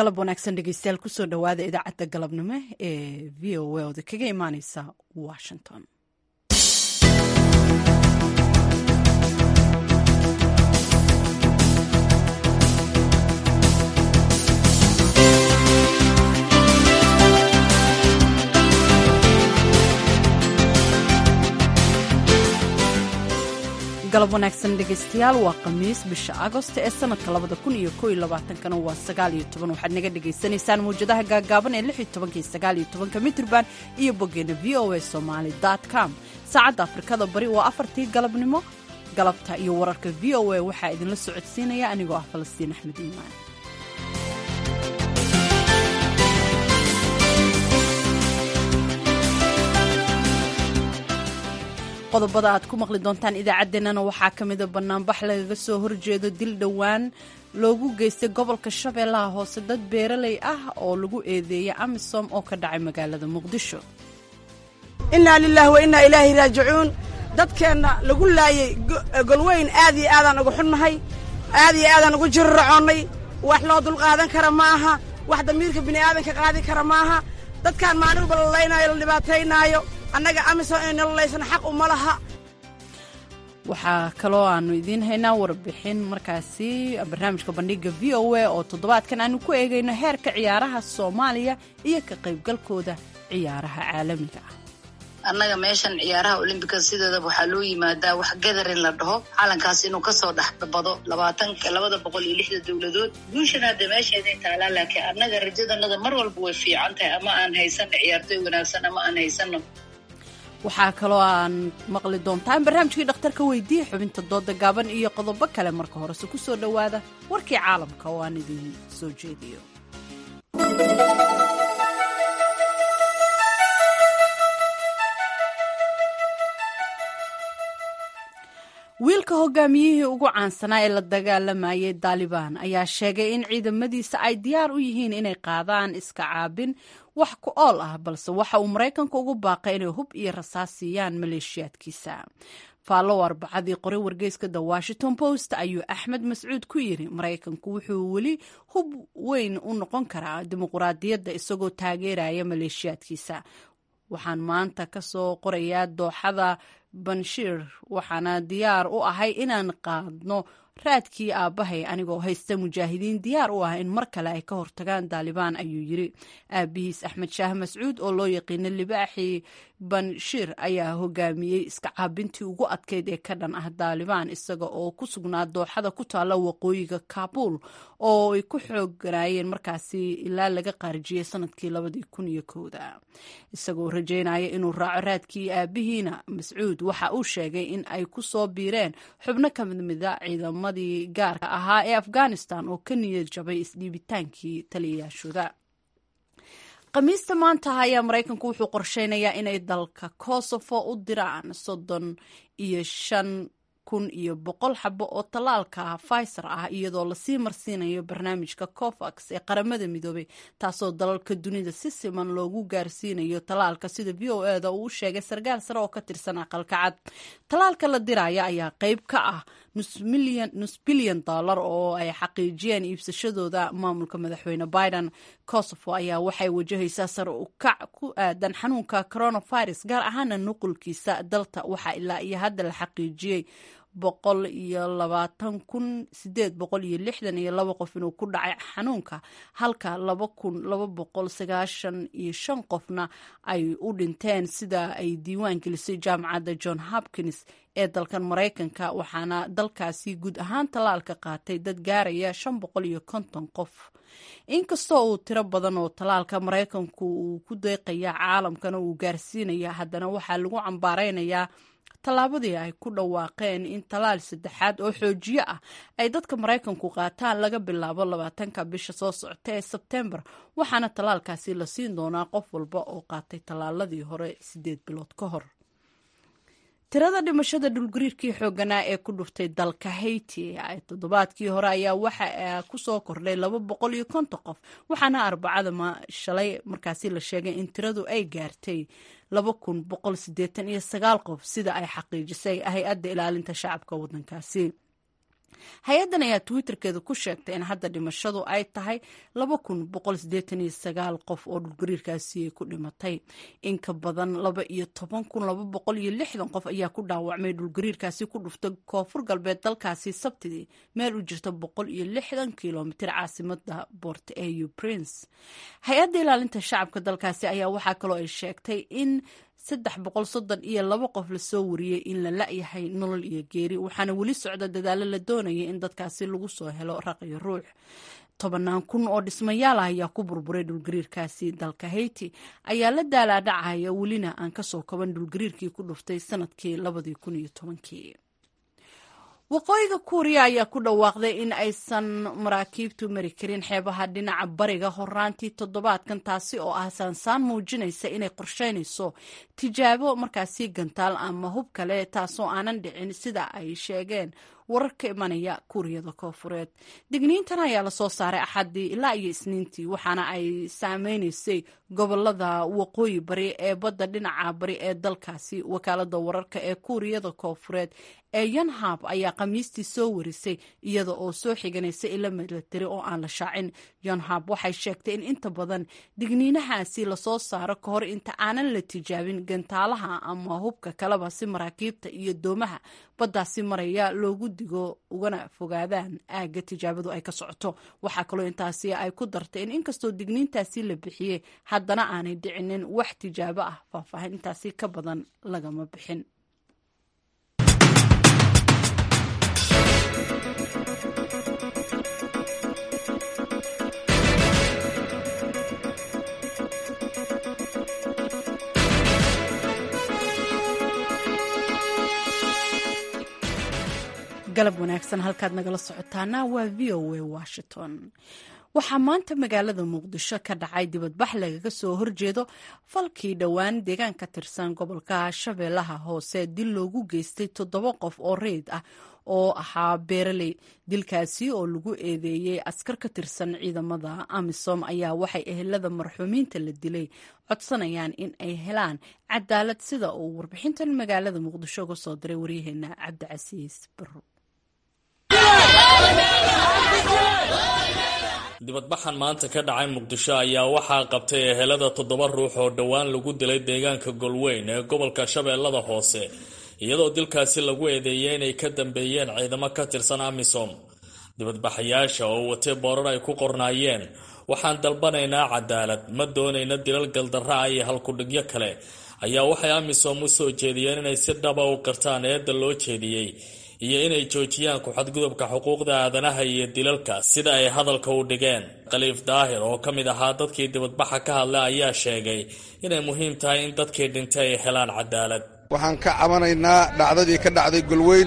galab wanaagsan dhegeystayaal kusoo dhowaada idaacadda galabnimo ee v o a oda kaga imaaneysa washington galab wanaagsan dhegeystayaal waa khamiis bisha agost ee sanadka labada kun iyo ko iyo labaatankana waa sagaal iyo toban waxaad naga dhagaysanaysaan mawjadaha gaagaaban ee lix iyo tobanka iyo sagaal iyo tobanka mitrban iyo boggeena v o a somaali dot com saacadda afrikada bari waa afartii galabnimo galabta iyo wararka v o a waxaa idinla socodsiinaya anigoo ah falastiin axmed iimaan qodobada aad ku maqli doontaan idaacaddeenana waxaa ka mida bannaanbax lagaga soo horjeedo dil dhowaan loogu geystay gobolka shabeellaha hoose dad beeraley ah oo lagu eedeeyay amisom oo ka dhacay magaalada muqdisho innaa lilaahi wa innaa ilaahi raajicuun dadkeenna lagu laayey golweyn aad iyo aadaan uga xunnahay aad iyo aadaan ugu jiriracoonnay wax loo dulqaadan kara ma aha wax damiirka bini'aadanka qaadi kara maaha dadkaan maalin walba la laynaayo la dhibaataynaayo annaga amisom ay nololaysana xaq uma laha waxaa kaloo aanu idiin haynaa warbixin markaasi barnaamijka bandhiga v o a oo toddobaadkan aanu ku eegayno heerka ciyaaraha soomaaliya iyo ka qaybgalkooda ciyaaraha caalamiga ah annaga meeshan ciyaaraha olimbika sideedaba waxaa loo yimaadaa wax gadarin la dhaho calankaas inuu kasoo dhexbado labaatanka labada boqol iyo lixda dowladood guushan hadda meesheeday taalaa laakiin annaga rajadanada mar walba way fiican tahay ama aan haysano ciyaartoy wanaagsan ama aan haysano waxaa kaloo aan maqli doontaan barnaamijkii dhakhtarka weydiiya xubinta dooda gaaban iyo qodobo kale marka horese ku soo dhowaada warkii caalamka oo aan idin soo jeediyo wiilka hogaamiyihii ugu caansanaa ee la dagaalamayay daalibaan ayaa sheegay in ciidamadiisa ay diyaar u yihiin inay qaadaan iska caabin wax ku ool ah balse waxa uu maraykanka ugu baaqay inay hub iyo rasaas siiyaan maleeshiyaadkiisa faallow arbacadii qoray wargeyska the washington post ayuu axmed mascuud ku yiri maraykanku wuxuu weli hub weyn u noqon karaa dimuquraadiyadda isagoo taageeraya maleeshiyaadkiisa waxaan maanta ka soo qorayaa dooxada banshiir waxaana diyaar u ahay inaan qaadno raadkii aabbahay anigoo haysta mujaahidiin diyaar u ah in mar kale ay ka hortagaan daalibaan ayuu yiri aabihiis axmed shaah mascuud oo loo yaqiina libaaxii banshiir ayaa hogaamiyey iska caabintii ugu adkeyd ee ka dhan ah daalibaan isaga oo ku sugnaa dooxada ku taalla waqooyiga kaabul oo ay ku xooganaayeen markaasi ilaa laga qaarijiyey sanadkii labadii kun iyo kowda isagoo rajeynaya inuu raaco raadkii aabihiina mascuud waxa uu sheegay in ay ku soo biireen xubno ka midmida ciidamadii gaarka ahaa ee afghanistan oo ka niyad jabay isdhiibitaankii taliyayaashooda khamiista maanta ayaa maraykanku wuxuu qorsheynayaa inay dalka kosovo u diraan soddon iyo shan kun iyo boqol xabo oo tallaalka pfizer ah iyadoo lasii marsiinayo barnaamijka covax ee qaramada midoobay taasoo dalalka dunida si siman loogu gaarsiinayo tallaalka sida v o eda uu u sheegay sarkaal sare oo ka tirsan aqalka cad tallaalka la diraya ayaa qeyb ka ah nus bilyan dollar oo ay xaqiijiyeen iibsashadooda maamulka madaxweyne biden kosovo ayaa waxay wajahaysaa sare u kac ku aadan xanuunka coronavirus gaar ahaana nuqulkiisa dalta waxaa ilaa iyo hadda la xaqiijiyey boqol iyo labaatan kun sideed boqol iyo lixdan iyo laba qof inuu ku dhacay xanuunka halka laba kun laba boqol sagaashan iyo shan qofna ay u dhinteen sida ay diiwaan gelisay jaamacadda john hopkins ee dalkan maraykanka waxaana dalkaasi guud ahaan tallaalka qaatay dad gaaraya shan boqol iyo konton qof inkastoo uu tiro badan oo tallaalka maraykanku uu ku deeqaya caalamkana uu gaarsiinaya haddana waxaa lagu cambaareynayaa tallaabadii ay ku dhawaaqeen in tallaal saddexaad oo xoojiyo ah ay dadka maraykanku qaataan laga bilaabo labaatanka bisha soo socota ee sebtembar waxaana tallaalkaasi la siin doonaa qof walba oo qaatay tallaaladii hore sideed bilood ka hor tirada dhimashada dhulgariirkii xooganaa ee ku dhuftay dalka haiti toddobaadkii hore ayaa waxa kusoo kordhay laba boqol iyo konton qof waxaana arbacada shalay markaasi la sheegay in tiradu ay gaartay laba kun boqol sideetan iyo sagaal qof sida ay xaqiijisay hay-adda ilaalinta shacabka waddankaasi hay-addan ayaa twitterkeeda ku sheegtay in hadda dhimashadu ay tahay qof oo dhulgariirkaasi ay ku dhimatay in ka badan qof ayaa ku dhaawacmay dhulgariirkaasi ku dhuftay koonfur galbeed dalkaasi sabtidii meel u jirta kilomitir caasimada bort au prince hay-adda ilaalinta shacabka dalkaasi ayaa waxaa kaloo ay sheegtay in saddex boqol soddon iyo laba qof lasoo wariyey in la la-yahay nolol iyo geeri waxaana weli socda dadaalo la doonayay in dadkaasi lagu soo helo raqiyo ruux tobanaan kun oo dhismayaal ah ayaa ku burburay dhulgariirkaasi dalka hayti ayaa la daalaadhacaya welina aan kasoo kaban dhulgariirkii ku dhuftay sanadkii labadii kun iyo tobankii waqooyiga kuuriya ayaa ku dhawaaqday in aysan maraakiibtu mari karin xeebaha dhinaca bariga horaantii toddobaadkan taasi oo ah saansaan muujinaysa inay qorsheynayso tijaabo markaasi gantaal ama hub kale taasoo aanan dhicin sida ay sheegeen warar ka imanaya kuuriyada koofureed digniintan ayaa lasoo saaray axaddii ilaa iyo isniintii waxaana ay saameynaysay gobolada waqooyi bari ee badda dhinaca bari ee dalkaasi wakaalada wararka ee kuuriyada koofureed ee yonhab ayaa khamiistii soo warisay iyada oo soo xiganaysa ilo milatari oo aan la shaacin yonhab waxay sheegtay in inta badan digniinahaasi lasoo saaro ka hor inta aanan la tijaabin gantaalaha ama hubka kaleba si maraakiibta iyo doomaha baddaasi maraya loogu digo ugana fogaadaan aagga tijaabadu ay ka socoto waxaa kaloo intaasi ay ku dartay in inkastoo digniintaasi la bixiyey haddana aanay dhicinin wax tijaabo ah faahfaahin intaasi ka badan lagama bixin galab wanaagsan halkaad nagala socotaana waa v o a washington waxaa maanta magaalada muqdisho ka dhacay dibadbax lagaga soo horjeedo falkii dhowaan deegaan ka tirsan gobolka shabeellaha hoose dil loogu geystay toddoba qof oo reyd ah oo ahaa beeraley dilkaasi oo lagu eedeeyey askar ka tirsan ciidamada amisom ayaa waxay ehelada marxuumiinta la dilay codsanayaan in ay helaan cadaalad sida uu warbixintan magaalada muqdisho uga soo diray waryaheena cabdicasiis baro dibadbaxan maanta ka dhacay muqdisho ayaa waxaa qabtay ehelada toddoba ruux oo dhowaan lagu dilay deegaanka golweyn ee gobolka shabeellada hoose iyadoo dilkaasi lagu eedeeyey inay ka dambeeyeen ciidamo ka tirsan amisom dibadbaxayaasha oo watay boorar ay ku qornaayeen waxaan dalbanaynaa cadaalad ma doonayna dilal galdarra ah iyo halkudhigyo kale ayaa waxay amisom u soo jeediyeen inay si dhaba u qirtaan eedda loo jeediyey iyo inay joojiyaan ku-xadgudubka xuquuqda aadanaha iyo dilalka sida ay hadalka u dhigeen khaliif daahir oo ka mid ahaa dadkii dibadbaxa ka hadlay ayaa sheegay inay muhiim tahay in dadkii dhintay ay helaan cadaalad waxaan ka cabanaynaa dhacdadii ka dhacday golweyn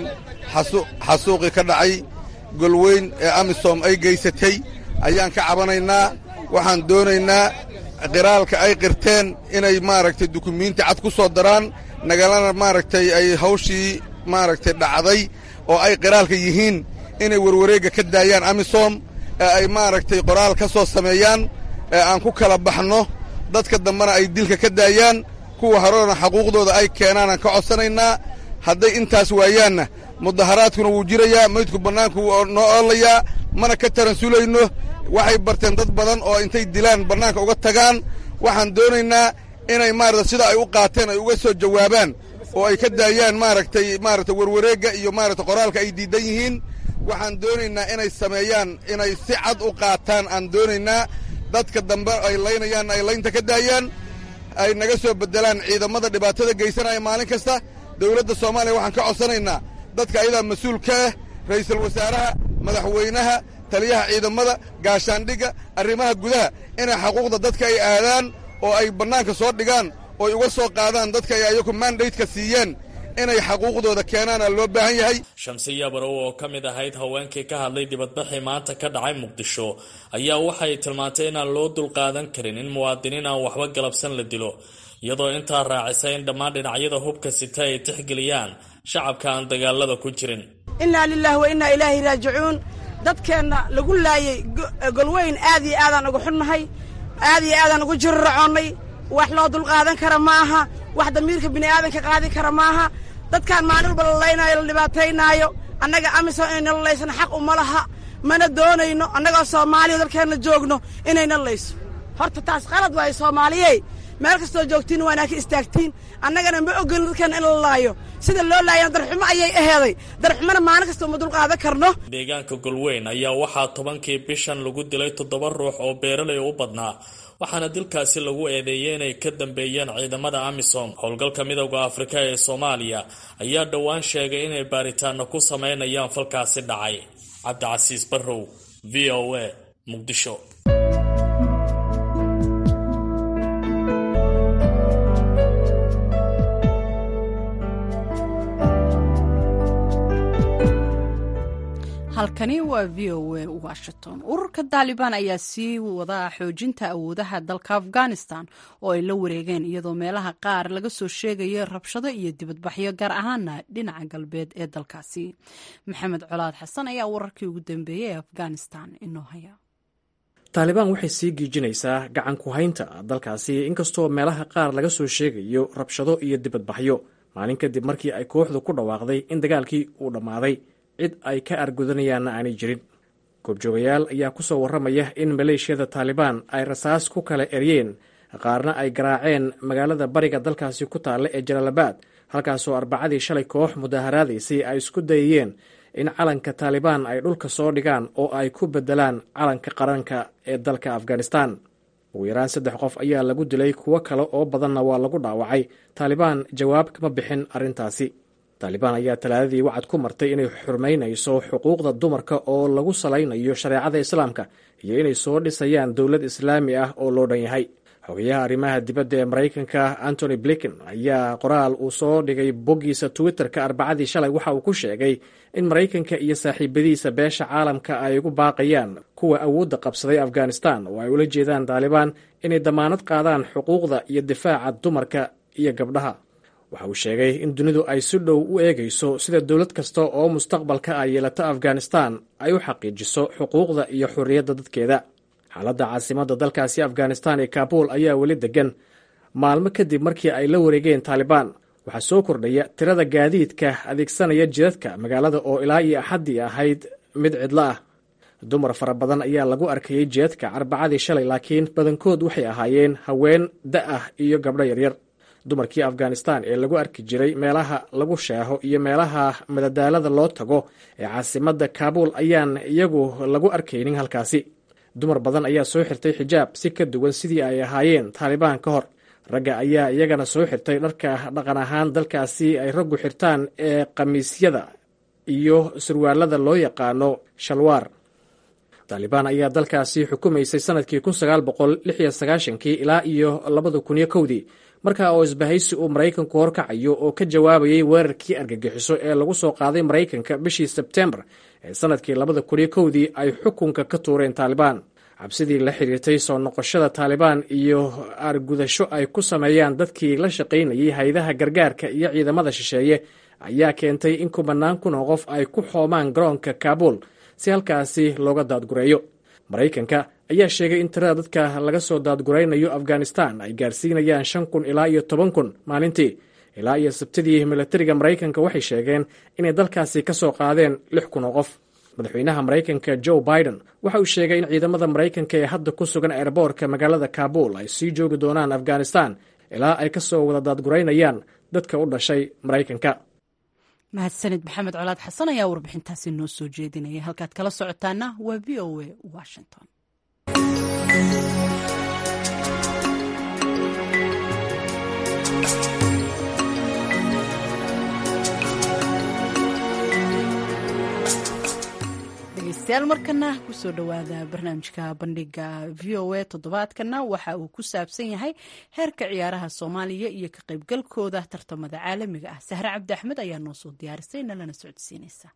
xasuuqii ka dhacay golweyn ee amisom ay geysatay ayaan ka cabanaynaa waxaan doonaynaa qiraalka ay qirteen inay maaragtay dukumiinti cad ku soo daraan nagalana maaragtay ay hawshii maaragtay dhacday oo ay qiraalka yihiin inay warwareegga ka daayaan amisom ee ay maaragtay qoraal ka soo sameeyaan ee aan ku kala baxno dadka dambena ay dilka ka daayaan kuwa horena xaquuqdooda ay keenaanaan ka codsanaynaa hadday intaas waayaanna mudaharaadkuna wuu jirayaa maydku bannaanku wuu noo oolayaa mana ka taransulayno waxay barteen dad badan oo intay dilaan bannaanka uga tagaan waxaan doonaynaa inay maarata sida ay u qaateen ay uga soo jawaabaan oo ay ka daayaan maaragtay maaragtay warwareegga iyo maaragtay qoraalka ay diidan yihiin waxaan doonaynaa inay sameeyaan inay si cad u qaataan aan doonaynaa dadka dambe ay laynayaan ay laynta ka daayaan ay naga soo beddelaan ciidamada dhibaatada geysanaya maalin kasta dawladda soomaaliya waxaan ka codsanaynaa dadka ayadaa mas-uul ka ah ra'iisul wasaaraha madaxweynaha taliyaha ciidamada gaashaandhigga arrimaha gudaha inay xaquuqda dadka ay aadaan oo ay bannaanka soo dhigaan ooy uga soo qaadaan dadka ay ayaku mandaydka siiyeen inay xaquuqdooda keenaana loo baahan yahay shamsiya barow oo ka mid ahayd haweenkii ka hadlay dibadbaxii maanta ka dhacay muqdisho ayaa waxay tilmaantay inaan loo dulqaadan karin in muwaadiniin aan waxba galabsan la dilo iyadoo intaa raacisay in dhammaan dhinacyada hubka sita ay tixgeliyaan shacabka aan dagaalada ku jirin innaa lilahi wa innaa ilaahi raajicuun dadkeenna lagu laayey golweyn aad iyo aadaan uga xunnahay aad iyo aadaan ugu jiriracoonnay wax loo dulqaadan kara ma aha wax damiirka bini'aadanka qaadi kara ma aha dadkaan maalin walba la laynaayo la dhibaataynaayo annaga amisom inay nala laysana xaq uma laha mana doonayno annagoo soomaaliya dalkeenna joogno inay nala layso horta taas qalad waayo soomaaliyey meel kastoo joogtiin waanaa ka istaagtiin annagana ma ogolin dadkeenna in la laayo sida loo laayana darxumo ayay aheeday darxumona maalin kasta uma dulqaadan karno deegaanka golweyn ayaa waxaa tobankii bishan lagu dilay toddoba ruux oo beeralay u badnaa waxaana dilkaasi lagu eedeeyey inay ka dambeeyeen ciidamada amisom howlgalka midowda afrika ee soomaaliya ayaa dhowaan sheegay inay baaritaano ku sameynayaan falkaasi dhacay cabdicasiis barrow v o a muqdisho halkani waa v o a washington ururka taalibaan ayaa sii wadaa xoojinta awoodaha dalka afghanistan oo ay la wareegeen iyadoo meelaha qaar laga soo sheegayo rabshado iyo dibadbaxyo gaar ahaana dhinaca galbeed ee dalkaasi maxamed colaad xasan ayaa wararkii ugu dambeeyey ee afghanistan inoo haya taalibaan waxay sii giijinaysaa gacan ku haynta dalkaasi inkastoo meelaha qaar laga soo sheegayo rabshado iyo dibadbaxyo maalin kadib markii ay kooxdu ku dhawaaqday in dagaalkii uu dhammaaday cid ay ka argudanayaanna aanay jirin goobjoogayaal ayaa ku soo warramaya in maleeshiyada taalibaan ay rasaas ku kala eryeen qaarna ay garaaceen magaalada bariga dalkaasi ku taalla ee jalaalabaad halkaasoo arbacadii shalay koox mudaaharaadaysay ay isku dayayeen in calanka taalibaan ay dhulka soo dhigaan oo ay ku beddelaan calanka qaranka ee dalka afghanistan ugu yaraan saddex qof ayaa lagu dilay kuwo kale oo badanna waa lagu dhaawacay taalibaan jawaab kama bixin arrintaasi taalibaan ayaa talaadadii wacad ku martay inay xurmaynayso xuquuqda dumarka oo lagu salaynayo shareecada islaamka iyo inay soo dhisayaan dowlad islaami ah oo loo dhan yahay xogayaha arrimaha dibadda ee maraykanka antony blinken ayaa qoraal uu soo dhigay boggiisa twitter-ka arbacadii shalay waxa uu ku sheegay in maraykanka iyo saaxiibadiisa beesha caalamka ay ugu baaqayaan kuwa awoodda qabsaday afghanistan oo ay ula jeedaan taalibaan inay damaanad qaadaan xuquuqda iyo difaaca dumarka iyo gabdhaha waxa uu sheegay in dunidu ay si dhow u eegayso sida dowlad kasta oo mustaqbalka ay yeelato afghanistan ay u xaqiijiso xuquuqda iyo xorriyadda dadkeeda xaaladda caasimadda dalkaasi afghanistan ee kaabul ayaa weli degan maalmo kadib markii ay la wareegeen taalibaan waxaa soo kordhaya tirada gaadiidka adeegsanaya jidadka magaalada oo ilaa iyo axaddii ahayd mid cidlo ah dumar fara badan ayaa lagu arkayey jidadka arbacadii shalay laakiin badankood waxay ahaayeen haween da ah iyo gabdho yaryar dumarkii afghanistan ee lagu arki jiray meelaha lagu sheeho iyo meelaha madadaalada loo tago ee caasimadda kaabul ayaan iyagu lagu arkaynin halkaasi dumar badan ayaa soo xirtay xijaab si ka duwan sidii ay ahaayeen taalibaan ka hor ragga ayaa iyagana soo xirtay dharka dhaqan ahaan dalkaasi ay raggu xirtaan ee khamiisyada iyo surwaalada loo yaqaano shalwaar taalibaan ayaa dalkaasi xukumaysay sanadkii kun sagaal boqol lix iyo sagaashankii ilaa iyo labada kun iyo kowdii markaa oo isbahaysi uu maraykanku horkacayo oo ka jawaabayay weerarkii argagixiso ee lagu soo qaaday maraykanka bishii sebtembar ee sanadkii labada kun iyo kowdii ay xukunka ka tuureen taalibaan cabsidii la xiriirtay soo noqoshada taalibaan iyo aargudasho ay ku sameeyaan dadkii la shaqaynayay haydaha gargaarka iyo ciidamada shisheeye ayaa keentay in kubanaan kun oo qof ay ku xoomaan garoonka kaabul si halkaasi looga daadgureeyo maraykanka ayaa sheegay in tirada dadka laga soo daadguraynayo afghanistan ay gaarsiinayaan shan kun ilaa iyo toban kun maalintii ilaa iyo sabtidii milatariga maraykanka waxay sheegeen inay dalkaasi ka soo qaadeen lix kun oo qof madaxweynaha maraykanka joe biden waxa uu sheegay in ciidamada maraykanka ee hadda ku sugan eerboorka magaalada kaabul ay sii joogi doonaan afghanistan ilaa ay ka soo wada daadguraynayaan dadka u dhashay maraykanka mahadsanid maxamed colaad xasan ayaa warbixintaasi noo soo jeedinaya halkaad kala socotaana waa v o a washington dhegeystayaal markana kusoo dhowaada barnaamijka bandhiga v o a toddobaadkana waxa uu ku saabsan yahay heerka ciyaaraha soomaaliya iyo ka qaybgalkooda tartamada caalamiga ah sahre cabdi axmed ayaa noo soo diyaarisay nalana socodsiinaysa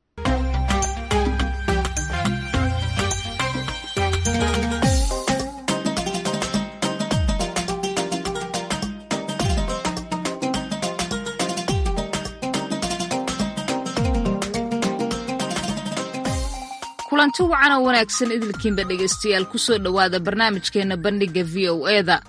kulanti wacan oo wanaagsan idilkiinba dhegaystayaal kusoo dhowaada barnaamijkeenna bandhigga v o eda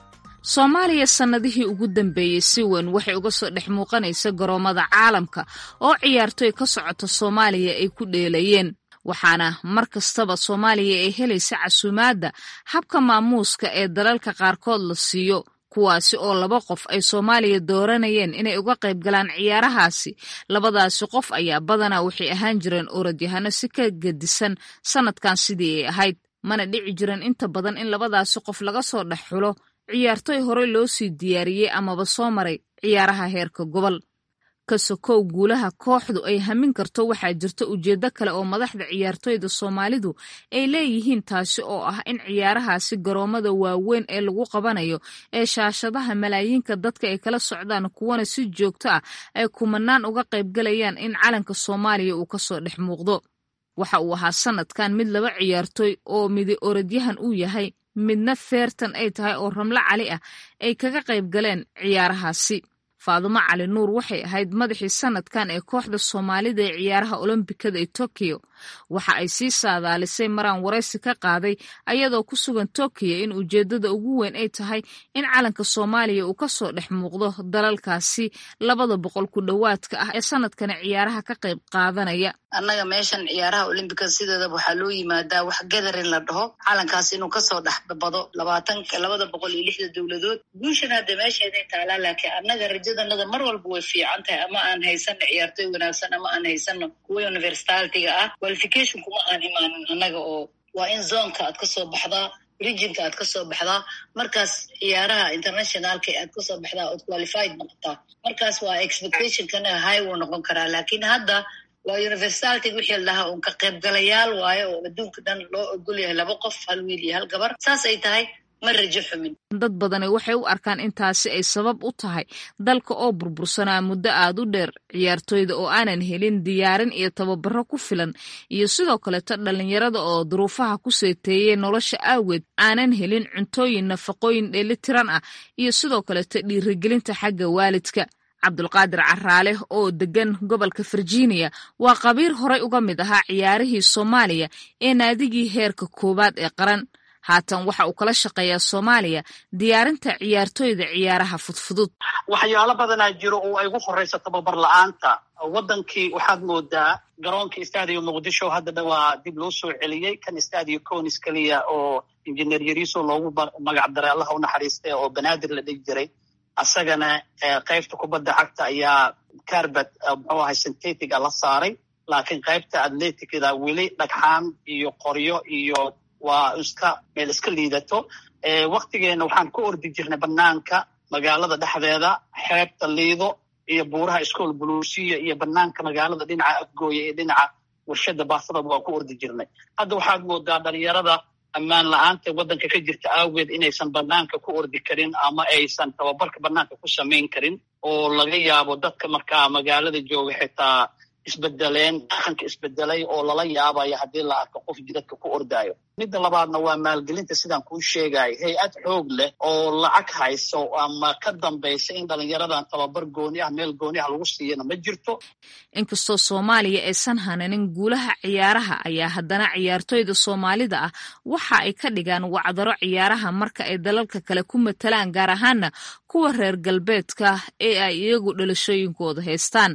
soomaaliya sannadihii ugu dambeeyey si weyn waxay uga soo dhex muuqanaysa garoomada caalamka oo ciyaartoy ka socota soomaaliya ay ku dheelayeen waxaana mar kastaba soomaaliya ay helaysa casuumaadda habka maamuuska ee dalalka qaarkood la siiyo kuwaasi oo laba qof ay soomaaliya dooranayeen inay uga qayb galaan ciyaarahaasi labadaasi qof ayaa badanaa waxay ahaan jireen orodyahano si ka gedisan sannadkan sidii ay ahayd mana dhici jiran inta badan in labadaasi qof laga soo dhex xulo ciyaartoy horey loo sii diyaariyey amaba soo maray ciyaaraha heerka gobol ka sokow guulaha kooxdu ay hamin karto waxaa jirta ujeeddo kale oo madaxda ciyaartoyda soomaalidu ay leeyihiin taasi oo ah in ciyaarahaasi garoomada waaweyn ee lagu qabanayo ee shaashadaha malaayiinka dadka ay kala socdaan kuwana si joogto ah ay kumanaan uga qaybgalayaan in calanka soomaaliya uu kasoo dhex muuqdo waxa uu ahaa sanadkan mid laba ciyaartoy oo midi orodyahan uu yahay midna feertan ay tahay oo ramlo cali ah ay kaga qayb galeen ciyaarahaasi faadumo cali nuur waxay ahayd madaxii sanadkan ee kooxda soomaalida ee ciyaaraha olombikada ee tokiyo waxa ay sii saadaalisay maraan waraysi ka qaaday ayadoo ku sugan tokiyo in ujeeddada ugu weyn ay tahay in calanka soomaaliya uu kasoo dhex muuqdo dalalkaasi labada boqol ku dhowaadka ah ee sanadkani ciyaaraha ka qayb qaadanaya annaga meeshan ciyaaraha olimbika sideedaba waxaa loo yimaadaa wax gadarin la dhaho calankaas inuu kasoo dhex bado labaatanka labada boqol iyo lixda dowladood guushan hadda meesheeday taalaa laakiin annaga rajadanada mar walba way fiican tahay ama aan haysano ciyaartoy wanaagsan ama aan haysano kuwa universitalitiga ah qualification kuma aan imaanin annaga oo waa in zonka aad kasoo baxdaa regionka aad kasoo baxdaa markaas ciyaaraha internationalka aad kasoo baxdaa ood qualified noqotaa markaas waa expectationkana high wuu noqon karaa laakiin hadda waa universitality wixii la dhahaa uun ka qaybgalayaal waayo oo adduunka dhan loo ogol yahay laba qof hal wiil iyo hal gabar saas ay tahay ma rajo xumin dad badani waxay u arkaan intaasi ay sabab u tahay dalka oo burbursanaa muddo aad u dheer ciyaartoyda oo aanan helin diyaarin iyo tababaro ku filan iyo sidoo kaleto dhallinyarada oo duruufaha ku seeteeyey nolosha aageed aanan helin cuntooyin nafaqooyin dheelitiran ah iyo sidoo kaleto dhiirigelinta xagga waalidka cabdulqaadir caraale oo degan gobolka virginia waa qabiir horey uga mid ahaa ciyaarihii soomaaliya ee naadigii heerka koowaad ee qaran haatan waxa uu kala shaqeeyaa soomaaliya diyaarinta ciyaartoyda ciyaaraha fudfudud waxyaalo badanaa jiro oo ay ugu horeyso tababar la-aanta wadankii waxaad moodaa garoonkii stadio muqdisho haddana waa dib loo soo celiyey kan stadio conis keliya oo injineer yariso loogu magac daray allaha u naxariistay oo banaadir la dhigi jiray asagana qaybta kubadda cagta ayaa carbet muxuu ahay syntetica la saaray laakiin qaybta atleticda weli dhagxaan iyo qoryo iyo waa iska meel iska liidato waktigeena waxaan ku ordi jirnay banaanka magaalada dhexdeeda xeebta liido iyo buuraha iskool buluusiya iyo banaanka magaalada dhinaca afgooya iyo dhinaca warshada baasada waan ku ordi jirnay hadda waxaad moodaa dhalinyarada ammaan la-aanta waddanka ka jirta aageed inaysan banaanka ku ordi karin ama aysan tababarka banaanka ku samayn karin oo laga yaabo dadka markaa magaalada jooga xitaa isbedeleen dhaqanka isbedelay oo lala yaabayo haddii la arko qof jidadka ku ordaayo midda labaadna waa maalgelinta sidaan kuu sheegayo hay-ad xoog leh oo lacag hayso ama ka dambaysa in dhalinyaradan tababar gooni ah meel gooni ah lagu siiyana ma jirto inkastoo soomaaliya aysan hananin guulaha ciyaaraha ayaa haddana ciyaartoyda soomaalida ah waxa ay ka dhigaan wacdaro ciyaaraha marka ay dalalka kale ku matalaan gaar ahaana kuwa reer galbeedka ee ay iyagu dhalashooyinkooda haystaan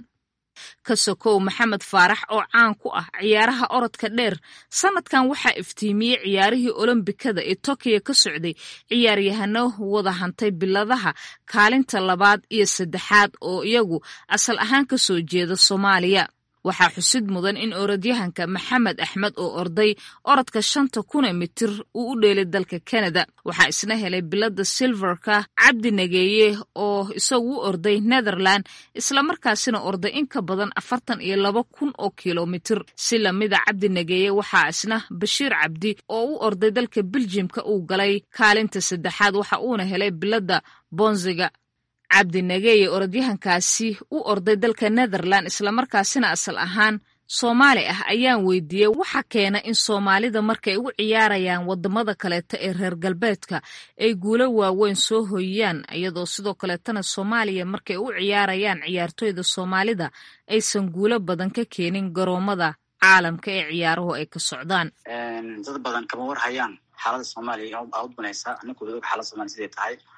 ka sokow maxamed faarax oo caan ku ah ciyaaraha orodka dheer sanadkan waxaa iftiimiyey ciyaarihii olombikada ee tokiyo ka socday ciyaaryahano wada hantay biladaha kaalinta labaad iyo saddexaad oo iyagu asal ahaan ka soo jeeda soomaaliya waxaa xusid mudan in orodyahanka maxamed axmed oo orday orodka shanta kuna mitir uu u dheelay dalka kanada waxaa isna helay bilada silverka cabdi nageeye oo isagu u orday netherland islamarkaasina orday in ka badan afartan iyo laba kun oo kilomitir si lamida cabdi nageeye waxaa isna bashiir cabdi oo u orday dalka beljimka uu galay kaalinta saddexaad waxa uuna helay bilada bonziga cabdi nageeye orodyahankaasi u orday dalka netherland islamarkaasina asal ahaan soomaali ah ayaan weydiiyey waxa keena in soomaalida markay u ciyaarayaan wadamada kaleeta ee reer galbeedka ay guulo waaweyn soo hoyiyaan iyadoo sidoo kaleetana soomaaliya markay u ciyaarayaan ciyaartoyda soomaalida aysan guulo badan ka keenin garoomada caalamka ee ciyaaruhu ay ka socdaan dad badan kama war hayaan xaalada soomaaliya aa u banaysa anaku og xaalada somalia siday tahay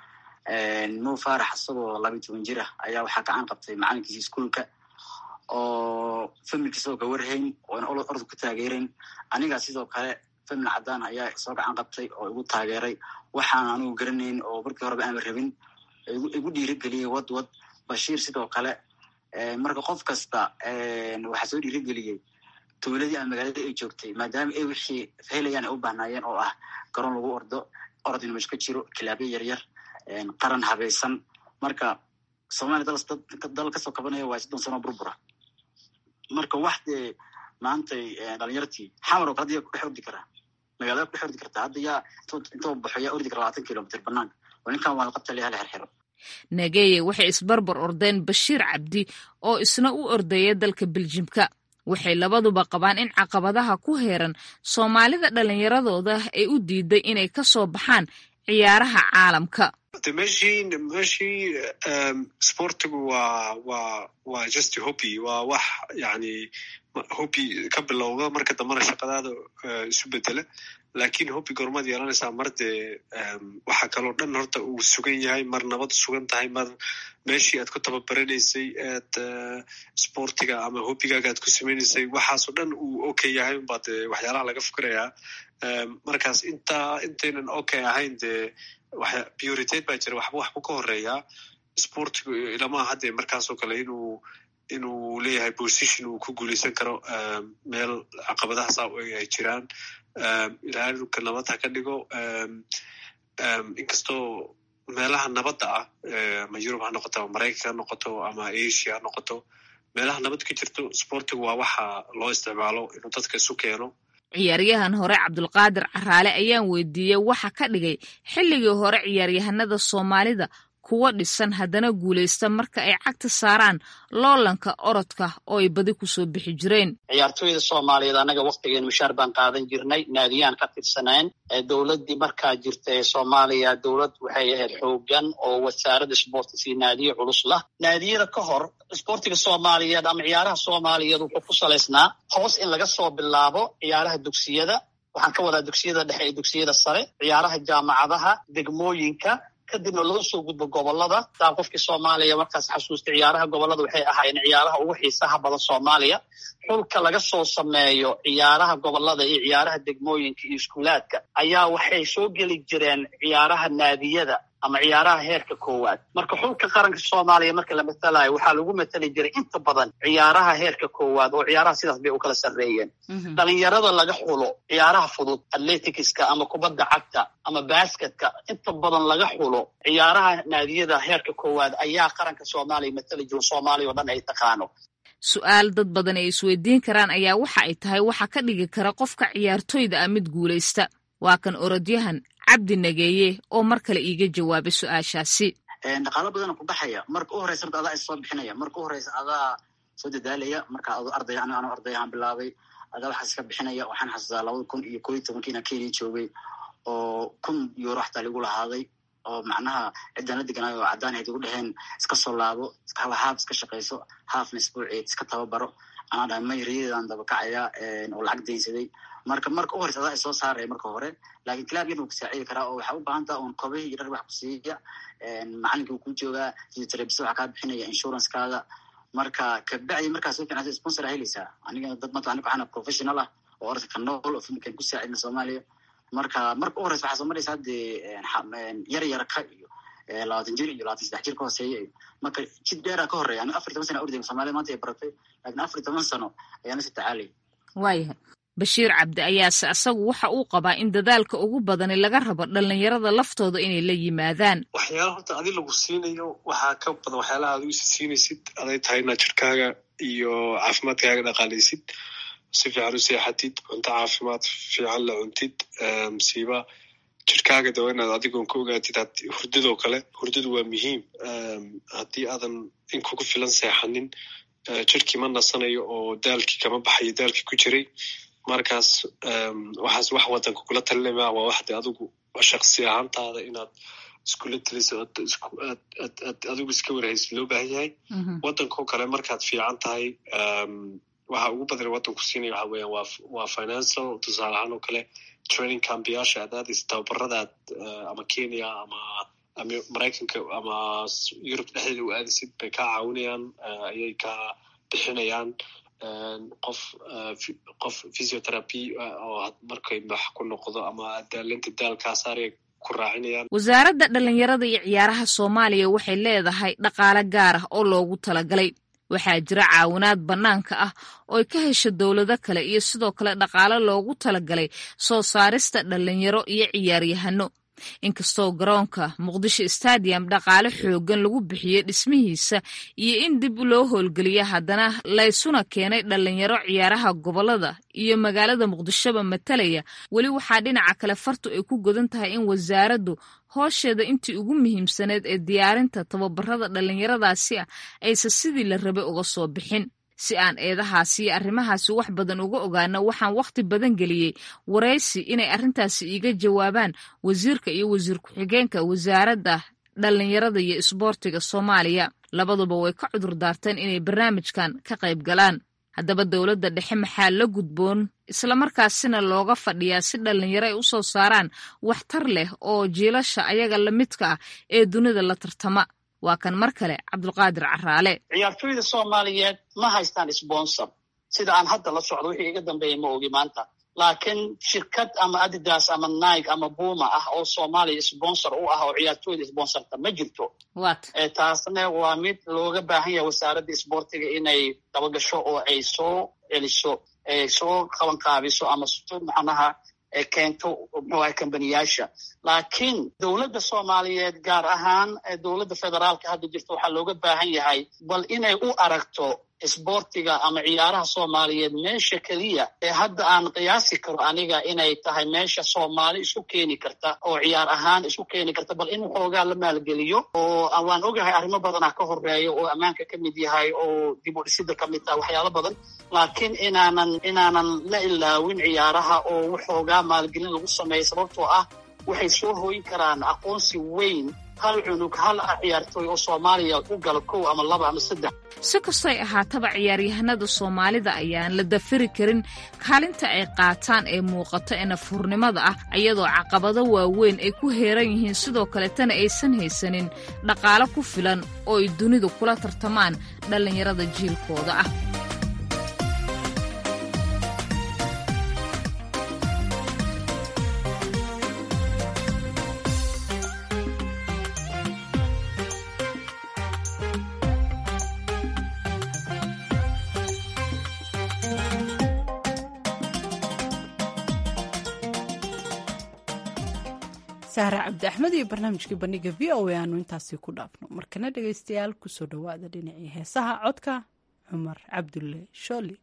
mo farax isagoo labiyi toban jir ah ayaa waxaa gacan qabtay macalinkiisa iskuolka oo familkiisa oo ka warhayn oona orod ku taageerayn aniga sidoo kale famil cadaan ayaa soo gacan qabtay oo igu taageeray waxaan anigu garanayn oo markii horeba aanba rabin igu dhiirigeliyey wad wad bashiir sidoo kale marka qof kasta waxaa soo dhiirigeliyey dowladii ama magaaladii ay joogtay maadaama ay wixii helayaan ay u bahnaayeen oo ah garoon lagu ordo orod inu mesh ka jiro kilaabyo yaryar qaran habaysan marka somalia dal kasoo kabanaya waa soddon sano burbura marka wax dee maantay dhalinyartii xamar oo kale hadda yaa kudhex ordi karaa magaalada kudhex ordi kartaa hadda yaa intoo baxo yaa ordi kara labaatan kilomitr banaanka oo ninkan waa laqabta lehala xerxero nageye waxay isbarbar ordeen bashiir cabdi oo isna u ordaya dalka beljimka waxay labaduba qabaan in caqabadaha ku heeran soomaalida dhallinyaradooda ay u diiday inay ka soo baxaan ciyaaraha caalamka meshii meshii sportigu waa waa waa just hobby waa wax yani hobby ka bilowda marka dambana shaqadaada isu bedela lakin hobby gormaad yeelanaysaa mar dee waxaa kaloo dhan horta uu sugan yahay mar nabad sugan tahay mar meshii aad ku tababaranaysay aad sportiga ama hobbigaaga aad ku sameynaysay waxaasoo dhan uu okay yahay unbaa dee waxyaalaha laga fikirayaa markaas intaa intaynan okay ahayn dee prioritate baa jira waxba waxbu ka horeeyaa sportigu ilamaha hadde markaasoo kale inuu inuu leeyahay position uu ku guuleysan karo meel caqabadahaas ay jiraan ilaahay dhulka nabad ha ka dhigo inkastoo meelaha nabadda ah ama yurub ha noqoto ama maraykanka ha noqoto ama asia ha noqoto meelaha nabad ka jirto sportigu waa waxa loo isticmaalo inuu dadka isu keeno ciyaaryahan hore cabdulqaadir caraale ayaan weydiiyey waxa ka dhigay xilligii hore ciyaaryahanada soomaalida kuwa dhisan haddana guulaysta marka ay cagta saaraan loolanka orodka oo ay badi kusoo bixi jireen ciyaartooyda soomaaliyeed annaga waktigeen mushaar baan qaadan jirnay naadiyaan ka tirsaneen dowladdii markaa jirta ee soomaaliya dowlad waxay ahayd xoogan oo wasaaradda sportis iyo naadiye culus lah naadiyada ka hor sportiga soomaaliyeed ama ciyaaraha soomaaliyeed wuxuu ku salaysnaa hoos in laga soo bilaabo ciyaaraha dugsiyada waxaan ka wadaa dugsiyada dhexe iyo dugsiyada sare ciyaaraha jaamacadaha degmooyinka kadibna loo soo gudbo gobolada taa qofkii soomaaliya markaas xasuustay ciyaaraha gobolada waxay ahaayeen ciyaaraha ugu xiisaha badan soomaaliya xulka laga soo sameeyo ciyaaraha gobolada iyo ciyaaraha degmooyinka iyo iskuulaadka ayaa waxay soo geli jireen ciyaaraha naadiyada ama ciyaaraha heerka koowaad marka xulka qaranka soomaaliya marka la matalayo waxaa lagu matali jiray inta badan ciyaaraha heerka koowaad oo ciyaaraha sidaas bay u kala sarreeyeen dhalinyarada laga xulo ciyaaraha fudud atleticska ama kubadda cagta ama basketka inta badan laga xulo ciyaaraha naadiyada heerka koowaad ayaa qaranka soomaaliya matali jiro soomaaliya oo dhan ay taqaano su-aal dad badan ay isweydiin karaan ayaa waxa ay tahay waxa ka dhigi kara qofka ciyaartoyda ah mid guulaysta waa kan orodyahan cabdi nageeye oo mar kale iiga jawaabay su-aashaasi dhaqaalo badana ku baxaya marka u horeysa horta adaa issoo bixinaya marka u horeysa adaa soo dadaalaya marka ado arday an ano ardayahaan bilaabay adaa waxaa iska bixinaya waxaan xasuustaa labada kun iyo koo iyo tobankiina kenya joogay oo kun euro xataa lagu lahaaday oo macnaha ciddaan la deganaayo oo caddaan ayd igu dheheen iska soo laabo haaf iska shaqayso haafna isbuuceed iska tababaro anaa dhahay may riyadeedaan dabakacaya oo lacag daynsaday marka marka u horeysa adaa isoo saaraya marka hore lakin clab yan wuu kusaacidi karaa oo waxaa u baahan taha un kobihii iyo dhar wax ku siiya macalinka wuu ku joogaa physiotherapist waxaa kaa bixinaya insurancekaada marka kabacdi markaa soo fiicnaato sponsor aa helaysaa aniga dad mata aniga waxaana professional ah oo orodka ka nool oo filmkan ku saacidna soomaaliya marka marka u horeysa waxaa soo maraysa haddee yar yarka iyo labaatan jir iyo labaatan saddex jir ka hooseeya iyo marka jid dheeraa ka horeya aniga afar toban sana orday somalia maanta ay baratay lakin afar toban sano ayaa nasi tacaalay waayahay bashiir cabdi ayaase asagu waxa uu qabaa in dadaalka ugu badani laga rabo dhalinyarada laftooda inay la yimaadaan waxyaala horta adi lagu siinayo waxaa ka badan waxyaalaha ad uisi siinaysid aday tahay inaad jirkaaga iyo caafimaadkaaga dhaqaalaysid si fiican u seexatid cunto caafimaad fiican la cuntid msiiba jirkaaga dawa inaad adigoon ka ogaatid hurdadoo kale hurdadu waa muhiim haddii aadan in kugu filan seexanin jirkii ma nasanayo oo daalkii kama baxayo daalkii ku jiray markaas waxaas wax wadanka kula talinama waa waxde adigu shaksi ahaantaada inaad iskula taliso aad adigu iska warhaysid loo baahan yahay wadankao kale markaad fiican tahay waxa ugu badan wadanku siinaya waxa weeyaan waa waa financial tusaale ahaan oo kale training cambiyaasha aad aadaysa tababaradaad ama kenya ama maraykanka ama yurub dhexdeeda u aadisid bay kaa caawinayaan ayay kaa bixinayaan qof qof physiotherapy oo markay max ku noqdo ama daalinta daalkaa saaraya ku raacinayaan wasaaradda dhallinyarada iyo ciyaaraha soomaaliya waxay leedahay dhaqaale gaar ah oo loogu talagalay waxaa jira caawinaad bannaanka ah oo ay ka hesho dowlado kale iyo sidoo kale dhaqaale loogu talagalay soo saarista dhallinyaro iyo ciyaaryahano inkastoo garoonka muqdisho stadium dhaqaale xooggan lagu bixiyey dhismihiisa iyo in dib loo howlgeliya haddana laysuna keenay dhallinyaro ciyaaraha gobolada iyo magaalada muqdishoba matalaya weli waxaa dhinaca kale fartu ay ku godan tahay in wasaaraddu hoosheeda intii ugu muhiimsaneed ee diyaarinta tababarada dhallinyaradaasi ah aysan sidii la rabay uga soo bixin si aan eedahaasi iyo arrimahaasi wax badan uga ogaano waxaan wakhti badan geliyey waraysi inay arrintaasi iiga jawaabaan wasiirka iyo wasiir ku-xigeenka wasaaradda dhallinyarada iyo isboortiga soomaaliya labaduba way ka cudur daarteen inay barnaamijkan ka qayb galaan haddaba dowladda dhexe maxaa la gudboon islamarkaasina looga fadhiyaa si dhallinyaro ay u soo saaraan waxtar leh oo jiilasha ayaga la midka ah ee dunida la tartama waa kan mar kale cabdulqaadir caraale ciyaartooyda soomaaliyeed ma haystaan sponsor sida aan hadda la socdo wixii iga dambeeya ma ogi maanta laakiin shirkad ama adidas ama nike ama buma ah oo soomaaliya sponsor u ah oo ciyaartooyda sponsorta ma jirto taasna waa mid looga baahan yahay wasaaradda isboortiga inay dabagasho oo ay soo celiso soo qabanqaabiso ama soo macnaha keento muxuaha kambaniyaasha laakiin dowladda soomaaliyeed gaar ahaan dowladda federaalka hadda jirta waxaa looga baahan yahay bal inay u aragto isboortiga ama ciyaaraha soomaaliyeed meesha keliya ee hadda aan qiyaasi karo aniga inay tahay meesha soomaali isku keeni karta oo ciyaar ahaan isku keeni karta bal in xoogaa la maalgeliyo oo waan ogahay arrimo badanaa ka horeeya oo ammaanka ka mid yahay oo dib u dhisida ka mid taha waxyaalo badan laakiin inaanan inaanan la ilaawin ciyaaraha oo waxoogaa maalgelin lagu sameeya sababtoo ah waxay soo hooyin karaan aqoonsi weyn hal cunug hal ciyaartooy oo soomaaliya u gala kow ama laba ama saddex si kastoy ahaataba ciyaaryahanada soomaalida ayaan la dafiri karin kaalinta ay qaataan ee muuqato ee nafurnimada ah iyadoo caqabado waaweyn ay ku heeran yihiin sidoo kaletana aysan haysanin dhaqaalo ku filan oo ay dunidu kula tartamaan dhallinyarada jiilkooda ah sahra cabdi axmed iyo barnaamijkii bandhiga v o a aanu intaasi ku dhaafno markana dhegaystayaal kusoo dhowaada dhinacii heesaha codka cumar cabdulle shooli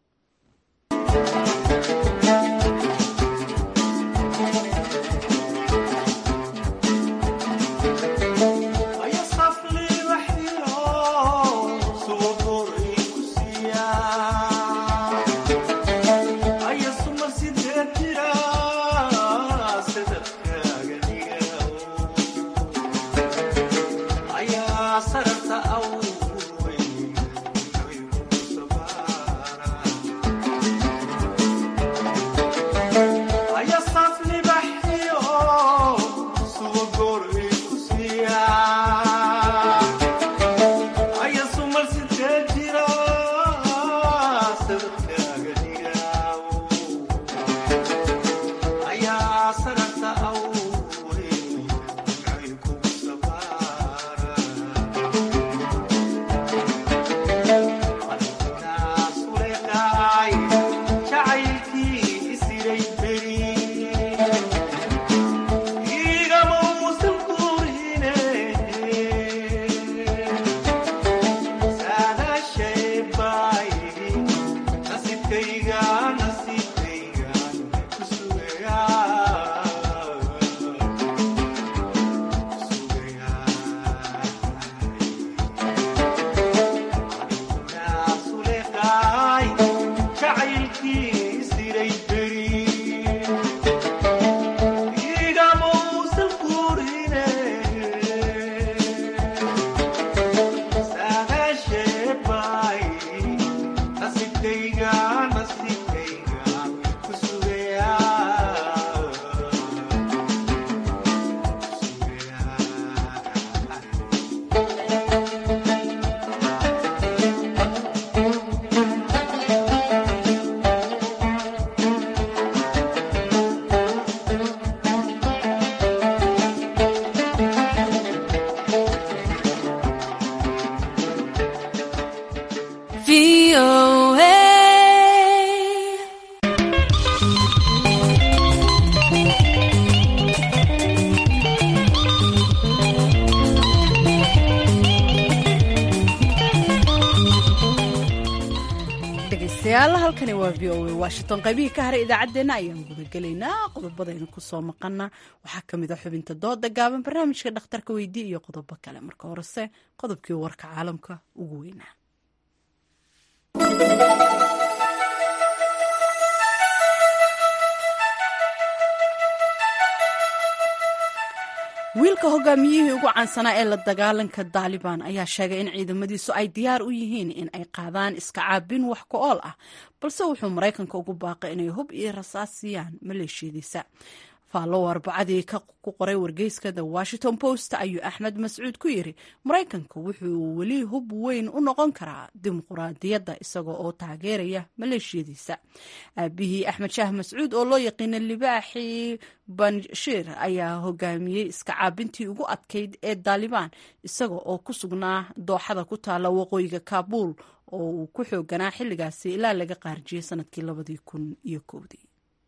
dhegaystayaal halkani waa v o a washington qaybihii ka haray idaacaddeenna ayaan gudagelaynaa qodobadaynu kusoo maqana waxaa ka mid a xubinta dooda gaaban barnaamijka dhakhtarka weydii iyo qodobo kale marka horese qodobkii warka caalamka ugu weynaa wiilka hogaamiyihii ugu caansanaa ee la dagaalanka daalibaan ayaa sheegay in ciidamadiisu ay diyaar u yihiin in ay qaadaan iska caabin wax ku ool ah balse wuxuu maraykanka ugu baaqay inay hub iyo rasaas siiyaan maleeshiyadiisa faallow arbacadii ku qoray wargeyska the washington post ayuu axmed mascuud ku yiri maraykanka wuxuu weli hub weyn u noqon karaa dimuquraadiyadda isaga oo taageeraya maleeshiyadiisa aabihii axmed shaah mascuud oo loo yaqiina libaaxii banshiir ayaa hogaamiyey iska caabintii ugu adkayd ee daalibaan isaga oo ku sugnaa dooxada ku taala waqooyiga kaabuul oo uu ku xooganaa xilligaasi ilaa laga qaarjiyey sanadkii labadii kun iyo kowdii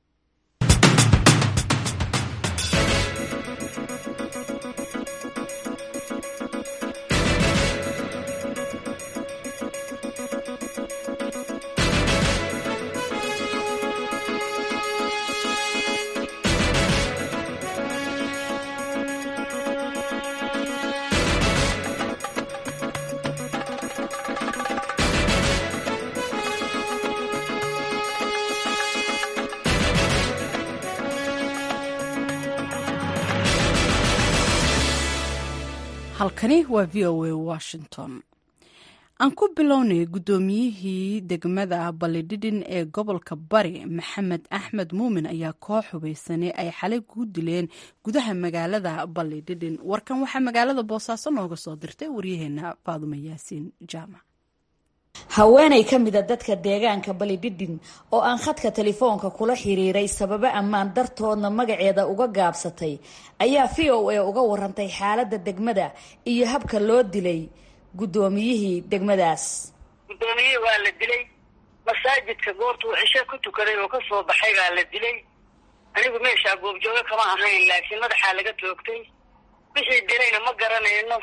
halkani waa v o a washington aan ku bilownay guddoomiyihii degmada balidhidhin ee gobolka bari maxamed axmed muumin ayaa koox hubaysanay ay xalay ku dileen gudaha magaalada balidhidhin warkan waxaa magaalada boosaaso nooga soo dirtay waryaheena faadumo yaasiin jaamac haweenay ka mida dadka deegaanka balidhidhin oo aan khadka telefoonka kula xiriiray sababo ammaan dartoodna magaceeda uga gaabsatay ayaa v o a uga warantay xaaladda degmada iyo habka loo dilay guddoomiyihii degmadaas guddoomiyihii waa la dilay masaajidka goortuu cisho ku tukaday oo ka soo baxay baa la dilay anigu meeshaa goobjooga kama ahayn laakiin madaxaa laga toogtay wixii dilayna ma garanayno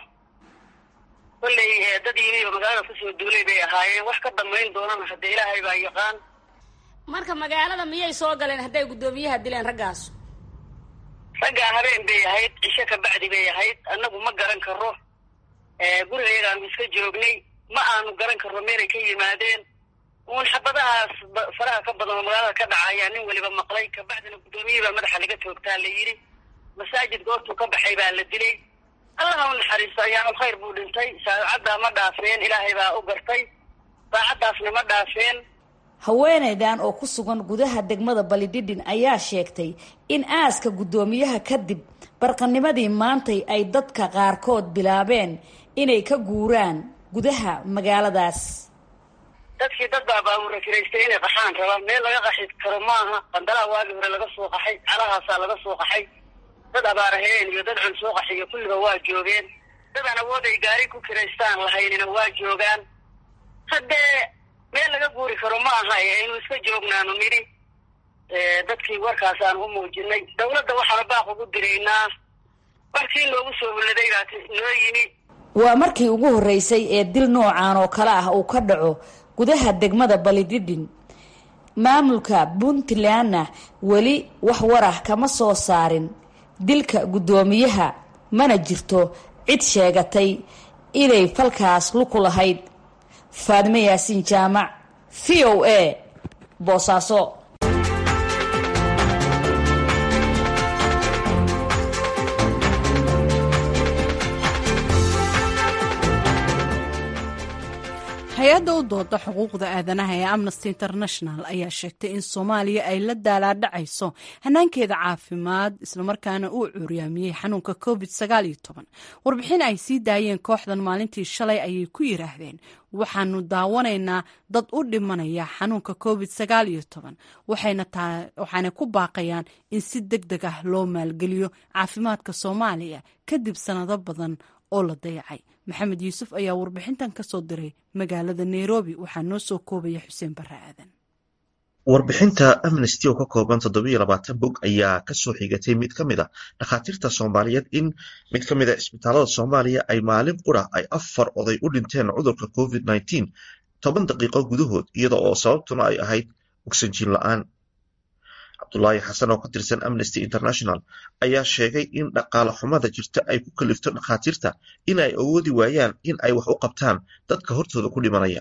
kollay dad yimi oo magaalada kusoo duulay bay ahaayeen wax ka damayn doonana hadda ilaahay baa yaqaan marka magaalada miyay soo galeen hadday guddoomiyaha dileen raggaas raggaa habeen bay ahayd cisho ka bacdi bay ahayd annagu ma garan karo gurigayagaan iska joognay ma aanu garan karno meelay ka yimaadeen uun xabadahaas faraha ka badan oo magaalada ka dhaca ayaa nin weliba maqlay kabacdina guddoomiyihii baa madaxa laga toogtaa la yidhi masaajid goortuu ka baxay baa la dilay allaha u naxariisto ayaanu khayr buu dhintay saacaddaa ma dhaafeen ilaahay baa u gartay saacaddaasna ma dhaafeen haweenaydan oo ku sugan gudaha degmada balidhidhin ayaa sheegtay in aaska guddoomiyaha kadib barqanimadii maantay ay dadka qaarkood bilaabeen inay ka guuraan gudaha magaaladaas dadkii dad baa baabuura kiraystay inay qaxaan rabaan meel laga qaxi karo maaha qandalaha waagii hore laga soo qaxay calahaasaa laga soo qaxay dad abaaraheen iyo dad cun soo qaxiyo kulliba waa joogeen dad aan awood ay gaari ku kiraystaan lahaynina waa joogaan haddee meel laga guuri karo ma aha aynu iska joognaanu nidhi dadkii warkaas aan u muujinay dawladda waxaanu baaq ugu diraynaa waxkii noogu soo huladay baa noo yimi waa markii ugu horreysay ee dil noocan oo kale ah uu ka dhaco gudaha degmada balidhidhin maamulka puntlandna weli wax warah kama soo saarin dilka guddoomiyaha mana jirto cid sheegatay inay falkaas luku lahayd faadime yaasiin jaamac v o a boosaaso hay-adda u dooda xuquuqda aadanaha ee amnesty international ayaa sheegtay in soomaaliya ay la daalaadhacayso hanaankeeda caafimaad islamarkaana uu cuuryaamiyey xanuunka covid warbixin ay sii daayeen kooxdan maalintii shalay ayay ku yiraahdeen waxaanu daawanaynaa dad u dhimanaya xanuunka covid waxayna ku baaqayaan in si deg deg ah loo maalgeliyo caafimaadka soomaaliya kadib sannado badan oo la dayacay maxamed yuusuf ayaa warbixintan ka soo diray magaalada nairobi waxaa noo soo koobaya xuseen barre aadan warbixinta amnesty oo ka kooban toddobiyo labaatan bog ayaa kasoo xigatay mid ka mid a dhakhaatiirta soomaaliyeed in mid ka mid a isbitaalada soomaaliya ay maalin qura ay afar oday u dhinteen cudurka covid nneteen toban daqiiqo gudahood iyada oo sababtuna ay ahayd ogsanjiin la-aan cabdulaahi xasan oo ka tirsan amnesty international ayaa sheegay in dhaqaale xumada jirta ay ku kalifto dhakhaatiirta in ay awoodi waayaan in ay wax u qabtaan dadka hortooda ku dhimanaya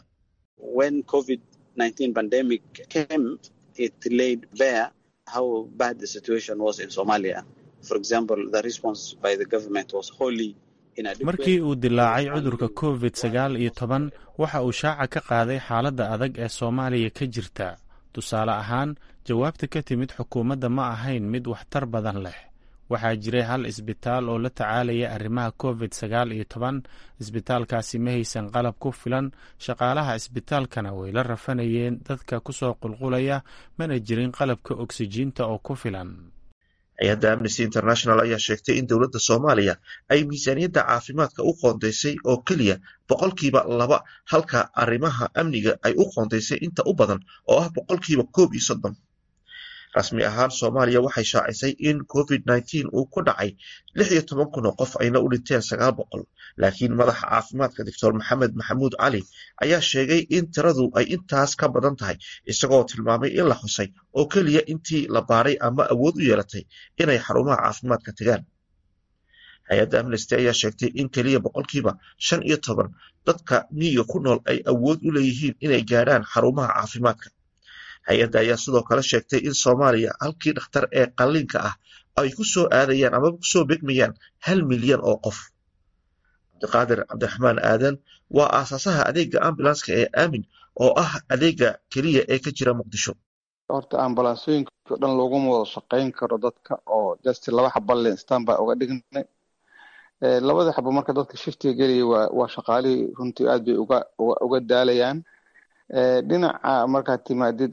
markii uu dilaacay cudurka covid sagaal iyo toban waxa uu shaaca ka qaaday xaaladda adag ee soomaaliya ka jirta tusaale ahaan jawaabta ka timid xukuumadda ma ahayn mid waxtar badan leh waxaa jiray hal isbitaal oo la tacaalaya arrimaha covid sagaal iyo toban isbitaalkaasi ma haysan qalab ku filan shaqaalaha isbitaalkana way la rafanayeen dadka kusoo qulqulaya mana jirin qalabka oksijiinta oo ku filan hay-adda amnesty international ayaa sheegtay in dowladda soomaaliya ay miisaaniyadda caafimaadka u qoondaysay oo keliya boqolkiiba laba halka arrimaha amniga ay u qoondaysay inta u badan oo ah boqolkiiba koob iyo soddon rasmi ahaan soomaaliya waxay shaacisay in covid nneteen uu ku dhacay lix iyo toban kun oo qof ayna u dhinteen sagaal boqol laakiin madaxa caafimaadka doctor maxamed maxamuud cali ayaa sheegay in tiradu ay intaas ka badan tahay isagoo tilmaamay in la xusay oo keliya intii la baaray ama awood u yeelatay inay xarumaha caafimaadka tagaan hay-adda amnesty ayaa sheegtay in keliya boqolkiiba shan iyo toban dadka miyiga ku nool ay awood u leeyihiin inay gaadhaan xarumaha caafimaadka hay-adda ayaa sidoo kale sheegtay in soomaaliya halkii dhakhtar ee qalliinka ah ay ku soo aadayaan amaba kusoo begmayaan hal milyan oo qof cabdiqaadir cabdiraxmaan aadan waa aasaasaha adeega ambulanska ee aamin oo ah adeega keliya ee ka jira muqdisho horta ambalansooyinka o dhan looguma wada shaqayn karo dadka oo just laba xaba linstan baa uga dhignay labada xabo marka dadka shiftiga gelaya waa waa shaqaalihii runtii aad bay uga uga daalayaan dhinaca markaad timaadid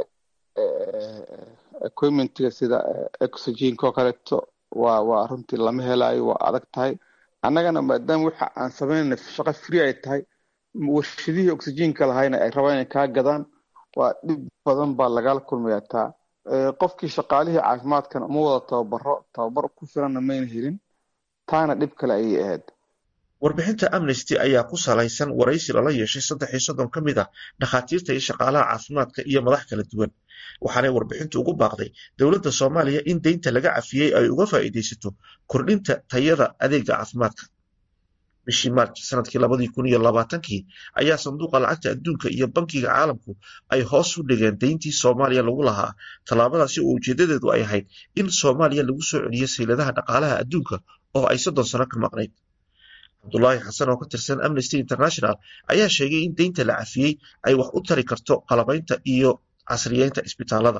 equipmentiga sida oxygenka oo kaleeto waa waa runtii lama helayo waa adag tahay annagana maadaama waxa aan sameynayna shaqo free ay tahay warshadihii oxygenka lahayna ay rabaan inay kaa gadaan waa dhib badan baa lagala kulmayaa taa qofkii shaqaalihii caafimaadkana uma wada tababaro tababar ku filanna mayna helin taana dhib kale ayay ahayd warbixinta amnesty ayaa ku salaysan waraysi lala yeeshay saddex iyo soddon ka mid ah dhakhaatiirta iyo shaqaalaha caafimaadka iyo madax kala duwan waxaanay warbixintu ugu baaqday dowladda soomaaliya in deynta laga cafiyey ay uga faa'iidaysato kordhinta tayada adeega caafimaadka bishii maarj sanadkii labadii kun iyo labaatankii ayaa sanduuqa lacagta adduunka iyo bankiga caalamku ay hoos u dhigeen deyntii soomaaliya lagu lahaa tallaabadaasi oo ujeedadeedu ay ahayd in soomaaliya lagu soo celiyo sayladaha dhaqaalaha adduunka oo ay soddon sano ka maqnayd cabdulaahi xasan oo ka tirsan amnesty international ayaa sheegay in deynta la cafiyey ay wax u tari karto qalabaynta iyo casriyeynta isbitaalada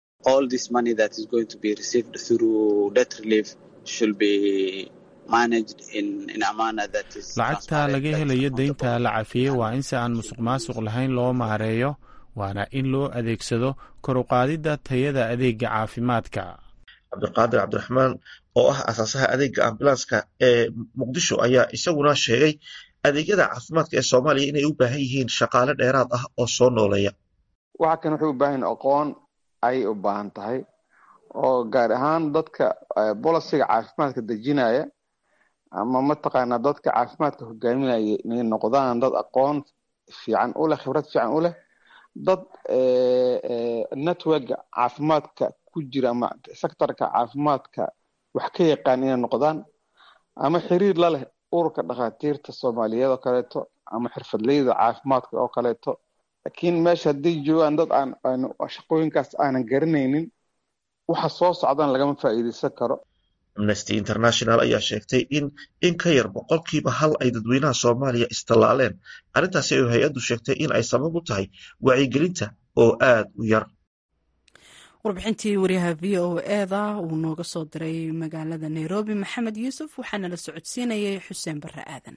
lacagta laga helayo deynta la cafiyey waa in si aan musuq maasuq lahayn loo maareeyo waana in loo adeegsado kor u qaadidda tayada adeega caafimaadka cabdiqaadir cabdiraxmaan oo ah asaasaha adeega ambulanska ee muqdisho ayaa isaguna sheegay adeegyada caafimaadka ee soomaaliya inay u baahan yihiin shaqaale dheeraad ah oo soo nooleeya waxa kan waxay u baahan aqoon ayay u baahan tahay oo gaar ahaan dadka bolisiga caafimaadka dejinaya ama mataqaanaa dadka caafimaadka hogaaminaya inay noqdaan dad aqoon fiican u leh khibrad fiican u leh dad networka caafimaadka ku jira ama sectorka caafimaadka wax ka yaqaan inay noqdaan ama xiriir la leh ururka dhakhaatiirta soomaaliyeed oo kaleeto ama xirfadleyda caafimaadka oo kaleeto laakiin meesha hadday joogaan dad aan shaqooyinkaas aanan garanaynin waxa soo socdaan lagama faa'iidaysan karo amnesty international ayaa sheegtay in in ka yar boqolkiiba hal ay dadweynaha soomaaliya istallaaleen arrintaasi ay hay-addu sheegtay in ay sabab u tahay wacyigelinta oo aad u yar warbixintii wariyaha v o eda uu nooga soo diray magaalada nairobi maxamed yuusuf waxaana la socodsiinayay xuseen barre aadan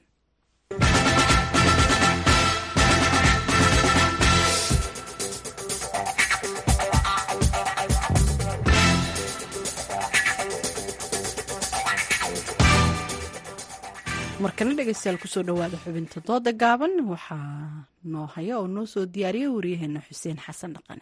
markana dhegeystayaal kusoo dhawaada xubinta dooda gaaban waxaa noo haya oo noo soo diyaariya wariyaheena xuseen xasan dhaqane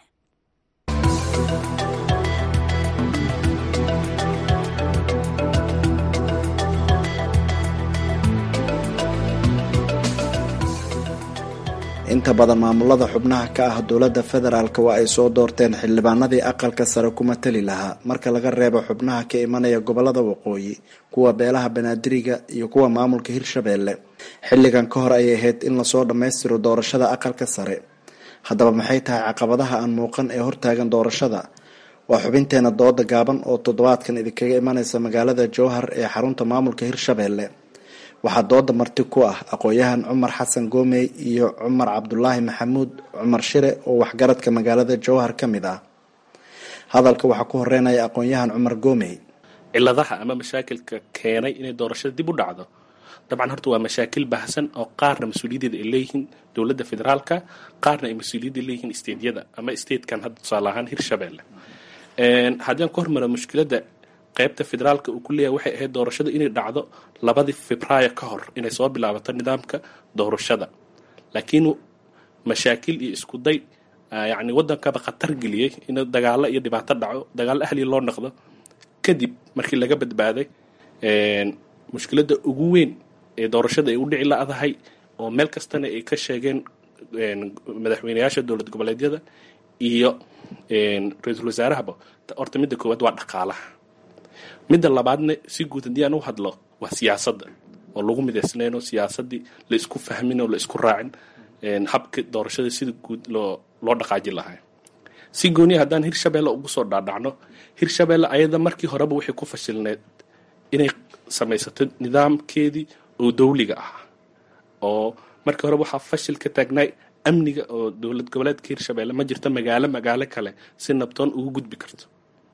inta badan maamulada xubnaha ka ah dowladda federaalk waa ay soo doorteen xildhibaanadii aqalka sare kuma tali lahaa marka laga reebo xubnaha ka imanaya gobolada waqooyi kuwa beelaha banaadiriga iyo kuwa maamulka hirshabeelle xilligan ka hor ayay ahayd in lasoo dhammaystiro doorashada aqalka sare haddaba maxay tahay caqabadaha aan muuqan ee hortaagan doorashada waa xubinteena dooda gaaban oo toddobaadkan idinkaga imanaysa magaalada jowhar ee xarunta maamulka hirshabeelle waxaa dooda marti ku ah aqoon-yahan cumar xasan goomey iyo cumar cabdulaahi maxamuud cumar shire oo waxgaradka magaalada jowhar ka mid ah hadalka waxaa ku horeynaya aqoon-yahan cumar goomey ciladaha ama mashaakilka keenay inay doorashada dib u dhacdo dabcan horta waa mashaakil baahsan oo qaarna mas-uuliyadeeda ay leeyihiin dowladda federaalka qaarna ay mas-uuliyadda leeyihiin stateyada ama statekan hadda tusaale ahaan hirshabeelle haddii aan ku hormaro mushkiladda qaybta federaalka uu ku leeyahay waxay ahayd doorashada inay dhacdo labadii febraayo ka hor inay soo bilaabato nidaamka doorashada laakiin mashaakil iyo isku day yacni waddankaba khatar geliyey in dagaalo iyo dhibaato dhaco dagaalo ahliya loo noqdo kadib markii laga badbaaday mushkiladda ugu weyn ee doorashada ay u dhici la-dahay oo meel kastana ay ka sheegeen madaxweyneyaasha dowlad goboleedyada iyo ra-iisul wasaarahaba horta midda koowaad waa dhaqaalaha midda labaadna si guud haddii aan u hadlo waa siyaasadda oo lagu midaysnayn oo siyaasaddii la isku fahmin oo la isku raacin habka doorashada sida guud loo loo dhaqaaji lahaa si gooniya haddaan hirshabeelle ugu soo dhaadhacno hirshabeelle ayada markii horeba waxay ku fashilneed inay samaysato nidaamkeedii oo dawliga ah oo markii horeba waxaa fashil ka taagnaay amniga oo dowlad goboleedka hirshabeelle ma jirto magaalo magaalo kale si nabtoon ugu gudbi karto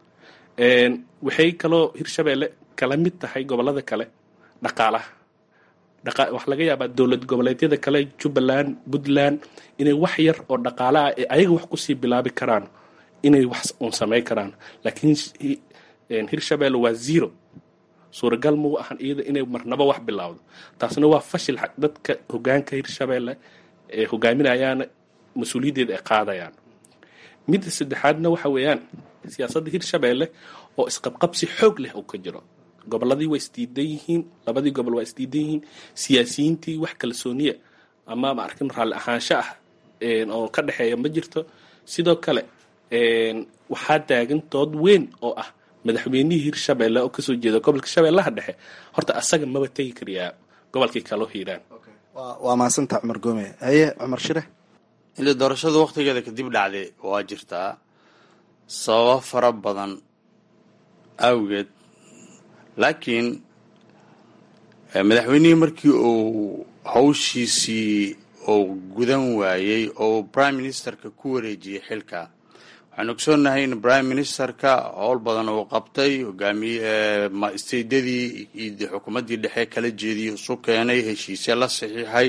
waxay kaloo hirshabeelle kala mid tahay gobolada kale dhaqaalaha waxaa laga yaabaa dowlad goboleedyada kale jubbaland puntland inay wax yar oo dhaqaale ah ee ayaga wax kusii bilaabi karaan inay wax uun samayn karaan laakiin hirshabeelle waa zero suuragal mau ahan iyada inay marnaba wax bilaawdo taasna waa fashil dadka hogaanka hirshabeelle ee hogaaminayaana mas-uuliyaddeeda ay qaadayaan midda saddexaadna waxa weeyaan siyaasadda hirshabeelle oo isqabqabsi xoog leh uu ka jiro gobolladii waa isdiidan yihiin labadii gobol waa isdiidan yihiin siyaasiyiintii wax kalsooniya ama ma arkin raalli ahaansho ah oo ka dhexeeya ma jirto sidoo kale waxaa taagan dood weyn oo ah madaxweynihii hirshabeelle oo kasoo jeeda gobolka shabeellaha dhexe horta asaga maba tegi kariyaa gobolkii kaloo hiiraan waa mahadsanta cumar goome haye cumar shire ile doorashada waktigeeda kadib dhacday waa jirtaa sababo fara badan awgeed laakiin madaxweynihii markii uu hawshiisii uu gudan waayey oo prime ministerka ku wareejiyey xilka waxaan ogsoonnahay in prime ministerka howl badan uu qabtay hogaamiye stadadii iyo xukuumaddii dhexe kala jeediyey isu keenay heshiisya la saxiixay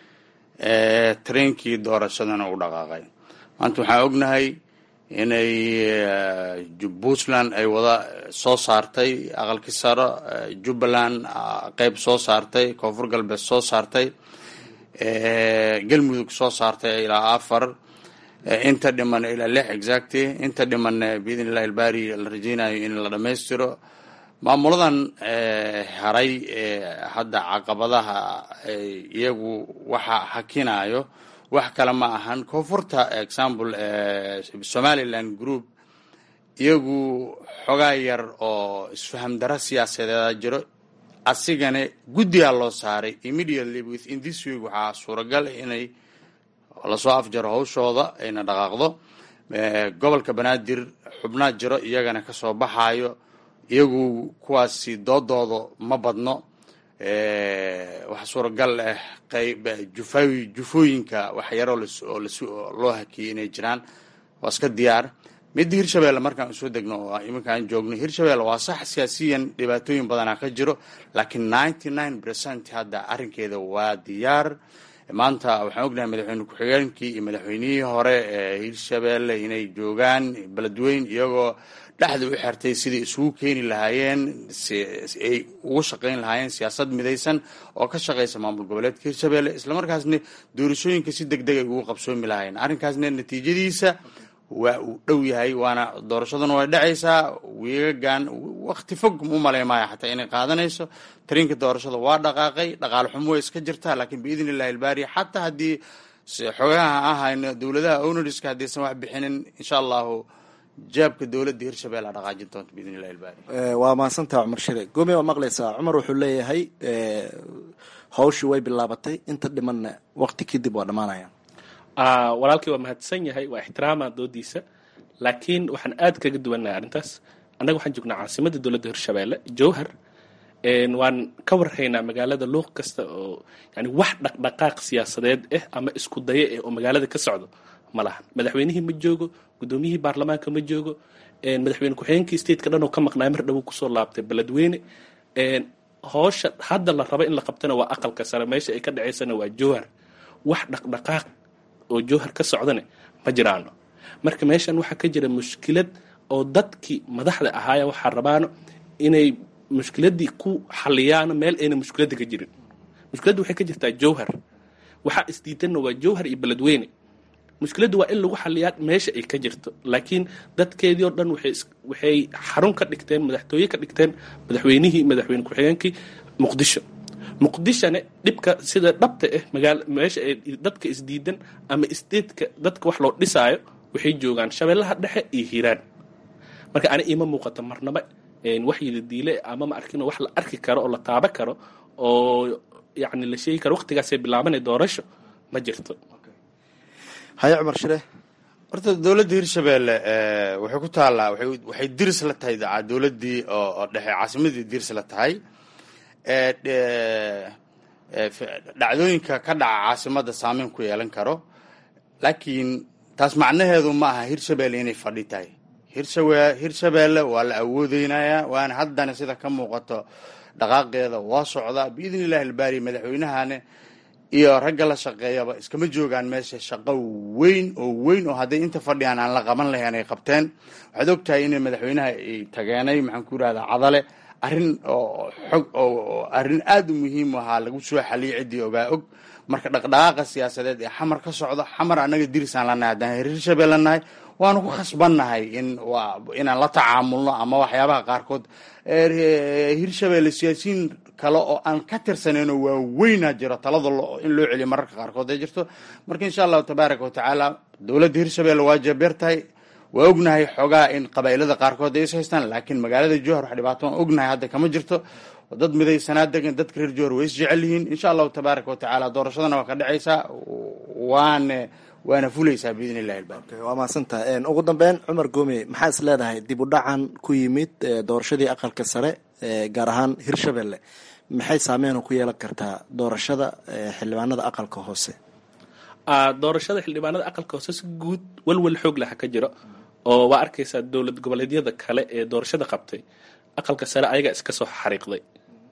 trainkii doorashadana u dhaqaaqay maanta waxaan ognahay inay puntland ay wada soo saartay aqalkii saro jubbaland qeyb soo saartay koonfur galbeed soo saartay galmudug soo saartay ilaa afar inta dhiman ilaa lix exacty inta dhiman biidn illahi ilbari la rajeynayo in la dhammaystiro maamuladan haray hadda caqabadaha iyagu waxa hakinayo wax kale ma ahan koonfurta example somaliland group iyagu xogaa yar oo isfaham daro siyaasadeeda jiro asigana guddigaa loo saaray immediately within this week waxaa suuragal inay lasoo afjaro hawshooda ayna dhaqaaqdo gobolka banaadir xubnaa jiro iyagana kasoo baxayo iyagu kuwaasi doodooda ma badno waxaa suuragal ah qayb jufawi jufooyinka wax yaroo oo loo hakiyey inay jiraan waa iska diyaar midda hirshabeelle markaan usoo degno oo iminkaan joogno hirshabeelle waa sax siyaasiyan dhibaatooyin badanaa ka jiro laakiin ninety nine percent hadda arrinkeeda waa diyaar maanta waxaan ognahay madaxweyne ku-xigeenkii iyo madaxweynihii hore ee hirshabeelle inay joogaan beledweyn iyagoo dhexda u xirtay sidai isugu keeni lahaayeen ay ugu shaqayn lahaayeen siyaasad midaysan oo ka shaqaysa maamul goboleedka hirshabeelle islamarkaasna doorashooyinka si deg deg ay ugu qabsoomi lahaayeen arrinkaasna natiijadiisa waa uu dhow yahay waana doorashaduna way dhacaysaa wiigagan wakti fog u maleymaayo xataa inay qaadanayso tariinka doorashada waa dhaqaaqay dhaqaale xumo way iska jirtaa laakiin biidn illahi ilbaari xataa haddii xogaha aan hayno dowladaha ownariska haddaysan wax bixinin insha allahu jaabka dowladda hirshabelle a dhaqaajin doonta biidn illahi ilbaari waa mahadsantaha cumar shire gomi waa maqlaysaa cumar wuxuu leeyahay hawshii way bilaabatay inta dhimanna waqti kadib waa dhammaanaya walaalkii waa mahadsan yahay waa ixtiraama doodiisa laakiin waxaan aad kaga duwannahay arrintaas annaga waxaan joognaa caasimadda dowladda hirshabelle jowhar waan ka warhaynaa magaalada luuq kasta oo yani wax dhaqdhaqaaq siyaasadeed ah ama isku dayo ah oo magaalada ka socdo ma lahan madaxweynihii ma joogo guddoomiyihii baarlamaanka ma joogo madaxweyne ku-xigeenkii stateka dhan oo ka maqnaay mar dhowo kusoo laabtay beledweyne hoosha hadda la rabo in la qabtana waa aqalka sare meesha ay ka dhaceysana waa jowhar wax dhaqdhaqaaq oo jowhar ka socdane ma jiraano marka meeshan waxaa ka jira mushkilad oo dadkii madaxda ahaaya waxaa rabaano inay mushkiladii ku xaliyaano meel ayna mushkiladda ka jirin mushkiladda waxay ka jirtaa jowhar waxaa isdiidanna waa jowhar iyo beledweyne mushkiladda waa in lagu xaliyaa meesha ay ka jirto laakiin dadkeedii oo dhan waxay xarun ka dhigteen madaxtooye ka dhigteen madaxweynihii madaxweyne ku-xigeenkii muqdisho muqdishone dhibka sida dhabta ah magaal meesha ay dadka isdiidan ama statetka dadka wax loo dhisaayo waxay joogaan shabeellaha dhexe iyo hiiraan marka ani iima muuqato marnaba waxyida diile ama ma arkin wax la arki karo oo la taaba karo oo yani la sheegi karo waqtigaasay bilaabanay doorasho ma jirto haye cumar shire horta dowladda hirshabelle waxay ku taallaa waxay diris la tahay dowladdii oo dhexe caasimadii diris la tahay dhacdooyinka ka dhaca caasimadda saameyn ku yeelan karo laakiin taas macnaheedu ma aha hirshabelle inay fadhi tahay hirshawe hirshabelle waa la awoodeynayaa waana haddana sida ka muuqato dhaqaaqeeda waa socdaa biidn illahi albaari madaxweynahane iyo ragga la shaqeeyaba iskama joogaan meesha shaqo weyn oo weyn oo hadday inta fadhiyaan aan la qaban lahayn ay qabteen waxaad og tahay in madaxweynaha ay tageenay maxaan ku yidhahdaa cadale arrin oo xog oo arrin aada u muhiim ahaa lagu soo xaliyay ciddii ogaa og marka dhaqdhaqaaqa siyaasadeed ee xamar ka socdo xamar annaga dirisaan lanahay haddaan hirshabelle nahay waanu ku khasbannahay in inaan la tacaamulno ama waxyaabaha qaarkood hirshabelle siyaasiyiin kale oo aan ka tirsanayno waaweynaa jiro talada in loo celiyo mararka qaarkood ay jirto marka insha allahu tabaaraka watacaala dowladda hirshabelle waa jebeer tahay waa ognahay xoogaa in qabaa'ilada qaarkood ay is haystaan laakiin magaalada jowhar wax dhibaato aan ognahay hadda kama jirto dad midaysanaa degan dadka reer jowhar way is jecel yihiin insha allahu tabaaraka watacaala doorashadana waa ka dhacaysaa waana waana fulaysaa biidn illahi albaari waa mahadsantaha ugu dambeyn cumar goome maxaa is leedahay dib u dhacan ku yimid doorashadii aqalka sare gaar ahaan hirshabelle maxay saameyn ku yeelan kartaa doorashada xildhibaanada aqalka hoose doorashada xildhibaanada aqalka hoose si guud walwal xoog laha ka jiro oo waa arkaysaa dowlad goboleedyada kale ee doorashada qabtay aqalka sare ayagaa iska soo xariiqday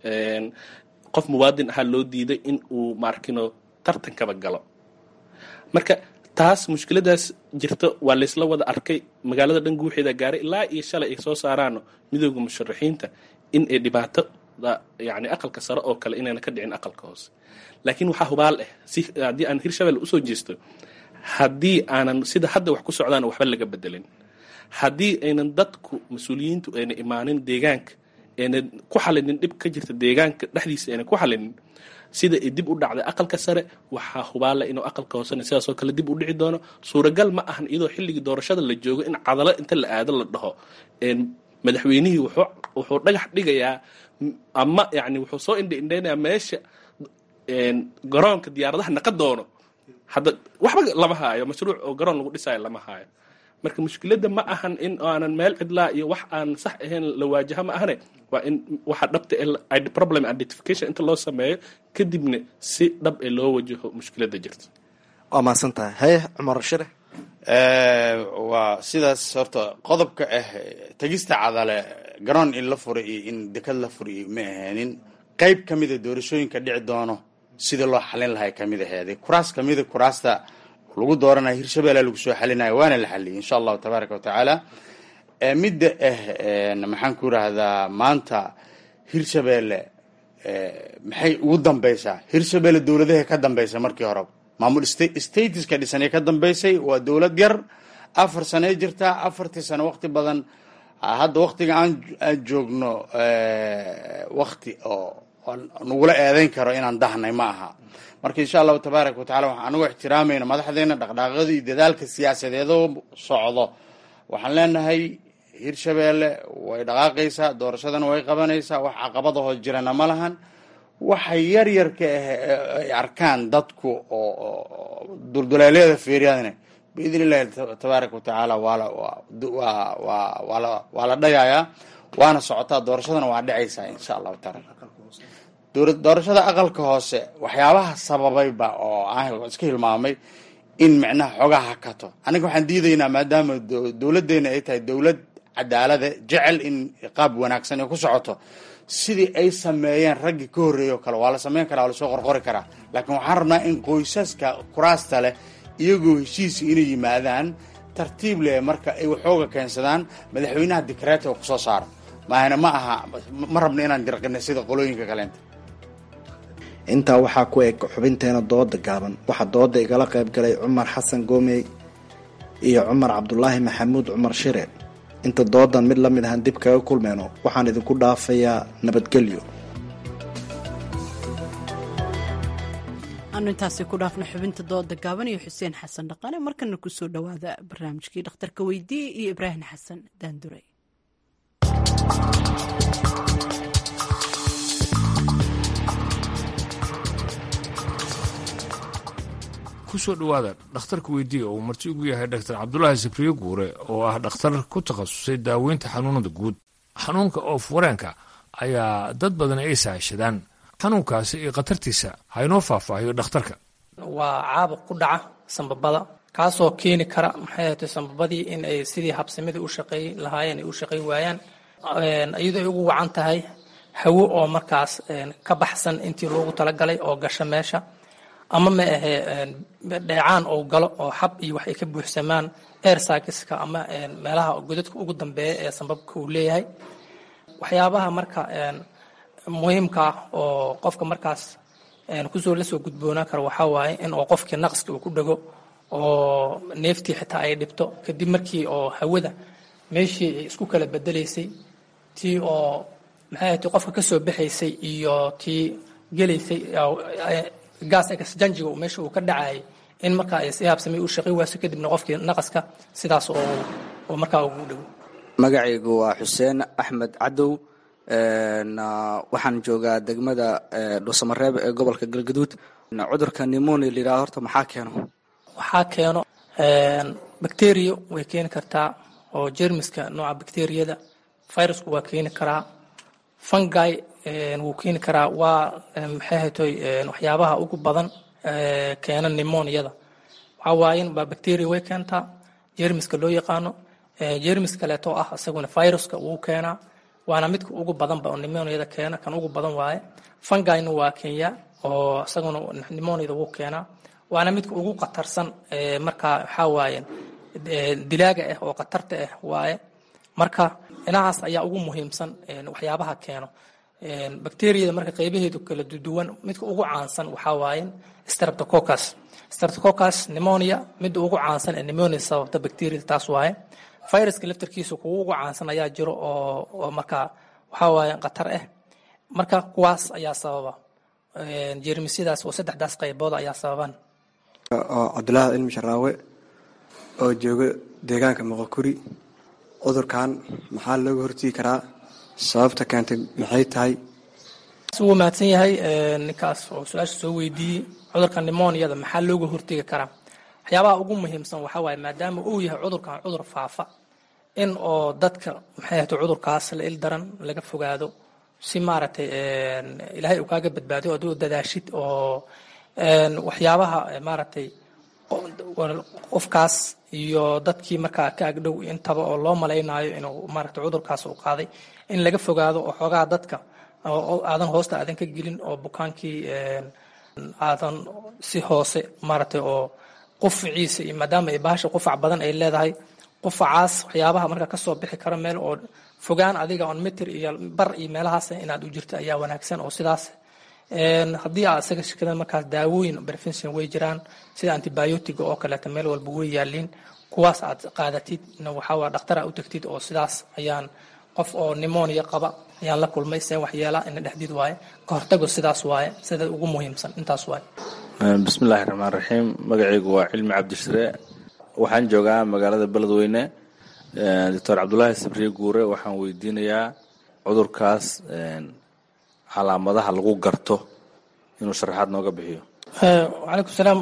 qof muwaadin ahaa loo diiday in uu maarkino tartankaba galo marka taas mushkiladaas jirto waa laysla wada arkay magaalada dhan guuxeeda gaaray ilaa iyo shalay ay soo saaraano midooda musharaxiinta in ay dhibaatada yani aqalka sare oo kale inayna ka dhicin aqalka hoose laakiin waxaa hubaal ah si haddii aan hirshabelle usoo jeesto haddii aanan sida hadda wax ku socdaan waxba laga bedelin haddii aynan dadku mas-uuliyiintu ayna imaanin deegaanka ayna ku xalinin dhib ka jirta deegaanka dhexdiisa ayna ku xalinin sida ay dib u dhacday aqalka sare waxaa hubaala inuu aqalka hoosena sidaasoo kale dib u dhici doono suuragal ma ahan iyadoo xilligii doorashada la joogo in cadalo inta la aado la dhaho madaxweynihii wuxuu dhagax dhigayaa ama yani wuxuu soo indha indhaynayaa meesha garoonka diyaaradaha naqa doono hadda waxba lama haayo mashruuc oo garoon lagu dhisaayo lama haayo marka mushkiladda ma ahan in aanan meel cidlaa iyo wax aan sax ahayn la waajaha ma ahane waa in waxa dhabta ee problem identification inta loo sameeyo kadibna si dhab ee loo wajaho mushkiladda jirta waa mahadsan tahay haye cumar shire waa sidaas horta qodobka ah tegista cadale garoon in la fura iyo in dekad la furiyo ma aheenin qeyb ka mida doorashooyinka dhici doono sida loo xalin lahay kamid aheeday kuraas kamida kuraasta lagu dooranayo hirshabelle lagu soo xalinayo waana la xaliyay insha allahu tabaaraka watacaala midda ah maxaan ku yidhaahdaa maanta hirshabelle maxay ugu dambeysaa hirshabelle dowladaha ka dambeysa markii horeba maamul statiska dhisanay ka dambeysay waa dowlad yar afar sanee jirtaa afartii sano waqti badan hadda waqtiga aan aan joogno waqti oo nagula eedeyn karo inaan dahnay ma aha marka insha allahu tabaaraka watacala waxaan anigu ixtiraamayna madaxdeena dhaqdhaaqyada iyo dadaalka siyaasadeedoo socdo waxaan leenahay hirshabeelle way dhaqaaqaysaa doorashadana way qabanaysaa wax caqabadahoo jirana ma lahan waxa yar yarka ah ay arkaan dadku oo dulduleelyada fiiriyadana biidn illahi tabaaraka watacaala waa la dhayayaa waana socotaa doorashadana waa dhacaysaa insha allahu taala doorashada aqalka hoose waxyaabaha sababayba oo aan iska hilmaamay in micnaha xoogaa hakato aniga waxaan diidaynaa maadaama dowladdeena ay tahay dowlad cadaalada jecel in qaab wanaagsan ay ku socoto sidii ay sameeyeen raggii ka horreeyay oo kale waa la sameyn karaa waa lasoo qorqori karaa laakiin waxaan rabnaa in qoysaska kuraasta leh iyagoo heshiisi inay yimaadaan tartiib leh marka ay waxooga keensadaan madaxweynaha dikreeta oo kusoo saara maahana ma aha ma rabna inaan dirqina sida qolooyinka kaleenta intaa waxaa ku eg xubinteena dooda gaaban waxaa dooda igala qayb galay cumar xasan goomey iyo cumar cabdulaahi maxamuud cumar shire inta doodan mid la mid ahaan dib kaga kulmeyno waxaan idinku dhaafayaa nabadgelyo aanu intaasi ku dhaafna xubinta dooda gaaban iyo xuseen xasan dhaqane markana kusoo dhowaada barnaamijkii dhakhtarka weydiiye iyo ibraahim xasan daandurey kusoo dhowaada dhakhtarka weydiiya uu marti ugu yahay dhaktar cabdulaahi sabriye guure oo ah dhakhtar ku takhasusay daaweynta xanuunada guud xanuunka oof wareenka ayaa dad badan ay saashadaan xanuunkaasi iyo khatartiisa haynoo faahfaahiyo dhakhtarka waa caabuq ku dhaca sambabada kaasoo keeni kara maxay ahatay sambabadii in ay sidii habsamidii u shaqeey lahaayeen ay u shaqey waayaan iyadoo ay ugu wacan tahay hawo oo markaas ka baxsan intii loogu talagalay oo gasha meesha ama ma ahe dheecaan ou galo oo xab iyo wax ay ka buuxsamaan airsakiska ama meelaha godadka ugu dambeeya ee sambabka uu leeyahay waxyaabaha marka muhiimka ah oo qofka markaas kusoo lasoo gudboonaan karo waxaa waaye in oo qofkii naqska uu ku dhego oo neeftii xitaa ay dhibto kadib markii oo hawada meeshii ay isku kala bedelaysay tii oo maxay ahayd qofka kasoo baxaysay iyo tii gelaysay gaas exjanjiga meesha uu ka dhacayay in markaa ay si habsamay u shaqay waaso kadibna qofkii naqaska sidaas oo markaa ugu dhowo magacaygu waa xuseen axmed cadow waxaan joogaa degmada dhuusamareeb ee gobolka galgaduud cudurka nimoni la yidhaha horta maxaa keeno waxaa keeno bacteria way keeni kartaa oo jermiska nooca bacteriyada virusku waa keeni karaa fungi wuu keeni karaa waa maxay haytoy waxyaabaha ugu badan keena nimoniyada waxaa waayen baa bacteria way keentaa jermiska loo yaqaano jermis kaleeto ah isaguna viruska wuu keenaa waana midka ugu badanba oo nimoniyada keena kan ugu badan waaye fungina waa kenya oo isaguna nimoniyada wuu keenaa waana midka ugu khatarsan markaa waxaa waaye dilaaga ah oo khatarta ah waaye marka dhinacaas ayaa ugu muhiimsan waxyaabaha keeno bacteriyada marka qaybaheedu kala duwan midka ugu caansan waxaa waaye streptococcus streptococcus pneumonia midda ugu caansan ee pneumonia sababta bacteriyada taas waaye viruska laftarkiisa kuwa ugu caansan ayaa jiro oo oo marka waxaa waaye khatar ah marka kuwaas ayaa sababa jeermisyadaas oo saddexdaas qaybood ayaa sababan oo cabdulaahi cilmi sharaawe oo jooga deegaanka moqokuri cudurkan maxaa looga hortegi karaa sababta keentay maxay tahay wuu mahadsan yahay ninkaas oo su-aasha soo weydiiyey cudurka nimoniyada maxaa looga hortegi karaa waxyaabaha ugu muhiimsan waxaa waaye maadaama uu yahay cudurkan cudur faafa in oo dadka maxay ahayto cudurkaas la il daran laga fogaado si maaragtay ilaahay uu kaaga badbaadiyo aduu dadaashid oo waxyaabaha maaragtay qofkaas iyo dadkii markaa ka agdhow intaba oo loo malaynayo inuu maaragtay cudurkaas uu qaaday in laga fogaado oo xoogaa dadka aadan hoosta aadan ka gelin oo bukaankii aadan si hoose maaragtay oo qufaciisa iyo maadaama ay bahasha qufac badan ay leedahay qufacaas waxyaabaha marka kasoo bixi karo meel oo fogaan adiga on mitir iyo bar iyo meelahaas inaad u jirto ayaa wanaagsan oo sidaas haddii aad isaga shirkada markaas daawooyin prevention way jiraan sida antibiotiga oo kaleeta meel walba way yaaliin kuwaas aad qaadatid waxaa dhakhtar u tagtid oo sidaas ayaan qof oo nimonia qaba ayaan la kulmay see waxyeela ina dhexdid waaye ka hortago sidaas waaye sida ugu muhiimsan intaas waaye bismillaahi raxmaan raxiim magacaygu waa cilmi cabdishire waxaan joogaa magaalada beledweyne doctor cabdulaahi sabriye guure waxaan weydiinayaa cudurkaas calaamadaha lagu garto inuu sharaxaad nooga bixiyo wacalaykum salaam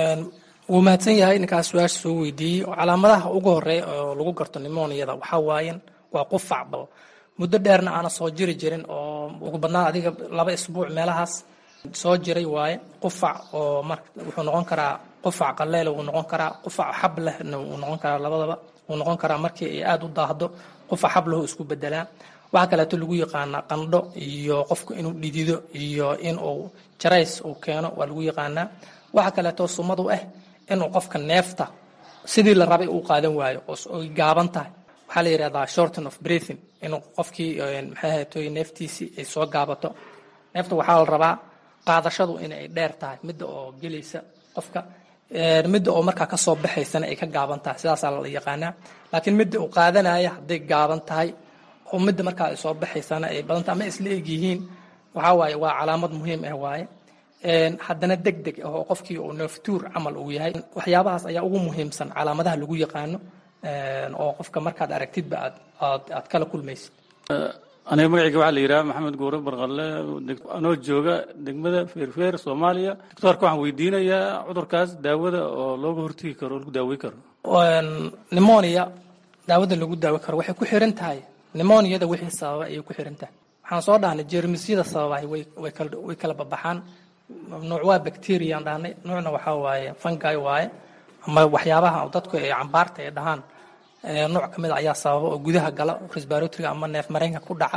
wuu mahadsan yahay ninkaas su-aasha soo weydiiyey calaamadaha ugu horeeya oo lagu garto nimoniyada waxaa waayen waa qufac bal muddo dheerna aana soo jiri jirin oo ugu badnaan adiga laba isbuuc meelahaas soo jiray waaye qufac oo mar wuxuu noqon karaa qufac qaleel wuu noqon karaa qufac xab lehna wuu noqon karaa labadaba wuu noqon karaa markii ay aada u daahdo qufac xab lahu isku bedelaa waxaa kaleeto lagu yaqaanaa qandho iyo qofku inuu dhidido iyo inuu jarays uu keeno waa lagu yaqaanaa waxaa kaleeto sumadu ah inuu qofka neefta sidii la rabay uu qaadan waayo oo ay gaaban tahay waxaa la yidhahdaa shorten of breathing inuu qofkii maxay ahaytoy neeftiisii ay soo gaabato neefta waxaa la rabaa qaadashadu inay dheer tahay midda oo gelaysa qofka midda oo markaa kasoo baxaysana ay ka gaaban tahay sidaasaa la yaqaanaa laakiin midda uu qaadanaya hadday gaaban tahay oo midda markaa ay soo baxaysana ay badan tahay ama isla eg yihiin waxaa waaye waa calaamad muhiim ah waaye haddana deg deg ah oo qofkii uu neeftuur camal uu yahay waxyaabahaas ayaa ugu muhiimsan calaamadaha lagu yaqaano oo qofka markaad aragtidba aad aad aad kala kulmaysid aniga magacayga waxaa la yidhaha maxamed guure barqalle anoo jooga degmada feerfeer soomaaliya doctoorka waxaan weydiinayaa cudurkaas daawada oo looga hortegi karo oo lagu daawey karo nimonia daawada lagu daawi karo waxay ku xiran tahay nimoniyada wixii sababa ayay ku xiran tahay waxaan soo dhahnay jeermisyada sababahay way way kala way kala babaxaan nuuc waa bacteriaan dhahnay nuucna waxaa waaye fungi waaye ama waxyaabaha dadku ay cambaarta ay dhahaan nooc ka mid a ayaa sababa oo gudaha gala resbaratoriga ama neef mareenka ku dhaca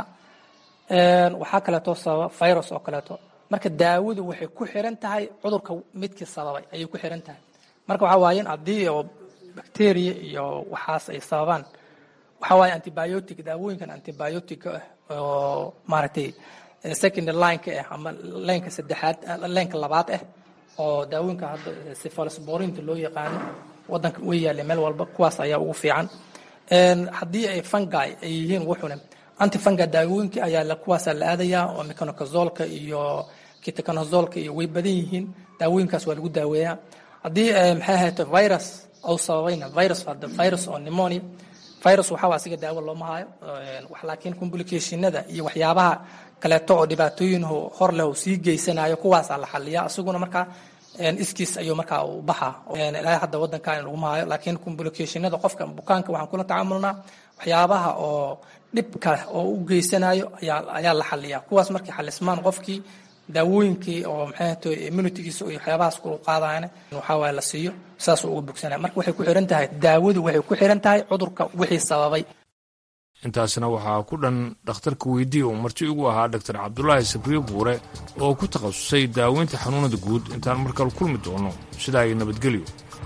waxaa kaleeto sababa virus oo kaleeto marka daawadu waxay ku xiran tahay cudurka midkii sababay ayay ku xiran tahay marka waxaa waaye in haddii oo bacteria iyo waxaas ay sababaan waxaa waaye antibiotic daawooyinkan antibiotic ah oo maaragtay second lineka ah ama leenka saddexaad leenka labaad ah oo daawooyinka hadda cephalosporinta loo yaqaano wadanka way yaalla meel walba kuwaas ayaa ugu fiican haddii ay fungi ay yihiin wuxuna antifungi daawooyinka ayaa kuwaasaa la aadayaa oo mecanocazoolka iyo kitaconazolka iyo way badan yihiin daawooyinkaas waa lagu daaweeyaa haddii maxay ahayto virus ou sababayna virus hadda virus oo pneumonia virus waxaa asiga daawo looma hayo laakiin complicationada iyo waxyaabaha kaleeto oo dhibaatooyin hor leh sii geysanayo kuwaasaa la xaliyaa isaguna markaa iskiis ayuu markaa u baxaa ilaa hadda wadankan laguma hayo laakiin complicationada qofka bukaanka waxaan kula tacaamulnaa waxyaabaha oo dhibka oo u geysanayo ayaa ayaa la xaliyaa kuwaas markay xalismaan qofkii daawooyinkii oo maxay ahayto immunitygiisa iyo waxyaabahaas kulu qaadayana waxaa waaye la siiyo saasuu uga bogsanaya marka waxay ku xiran tahay daawadu waxay ku xiran tahay cudurka wixii sababay intaasna waxaa ku dhan dhakhtarka weydii uu marti ugu ahaa dhaktar cabdulaahi sabriye buure oo ku takhasusay daaweynta xanuunada guud intaan markale kulmi doono sidaa iyo nabadgelyo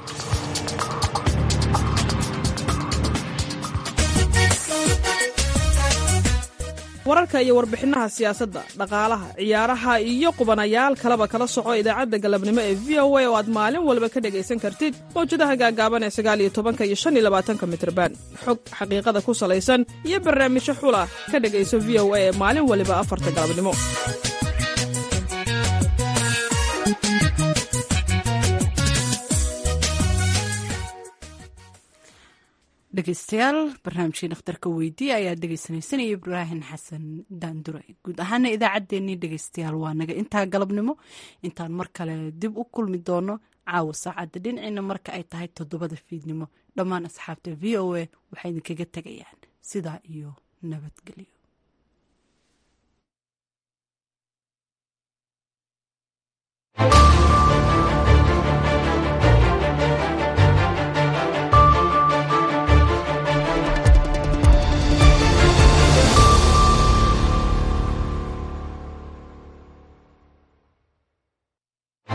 wararka iyo warbixinaha siyaasadda dhaqaalaha ciyaaraha iyo qubanayaal kaleba kala soco idaacadda galabnimo ee v o a oo aad maalin walba ka dhegaysan kartid mawjadaha gaagaaban ee sagaal iyo tobanka iyo shan iyo labaatanka mitrban xog xaqiiqada ku salaysan iyo barnaamijyo xula ka dhegayso v o a ee maalin waliba afarta galabnimo dhegeystayaal barnaamijkii dhakhtarka weydiiye ayaad dhegeysanaysanaya ibraahim xasan daandure guud ahaana idaacaddeenii dhegeystayaal waa naga intaa galabnimo intaan mar kale dib u kulmi doono caawa saacadda dhinaciina marka ay tahay toddobada fiidnimo dhammaan asxaabta v o a waxay idinkaga tegayaan sidaa iyo nabadgelyo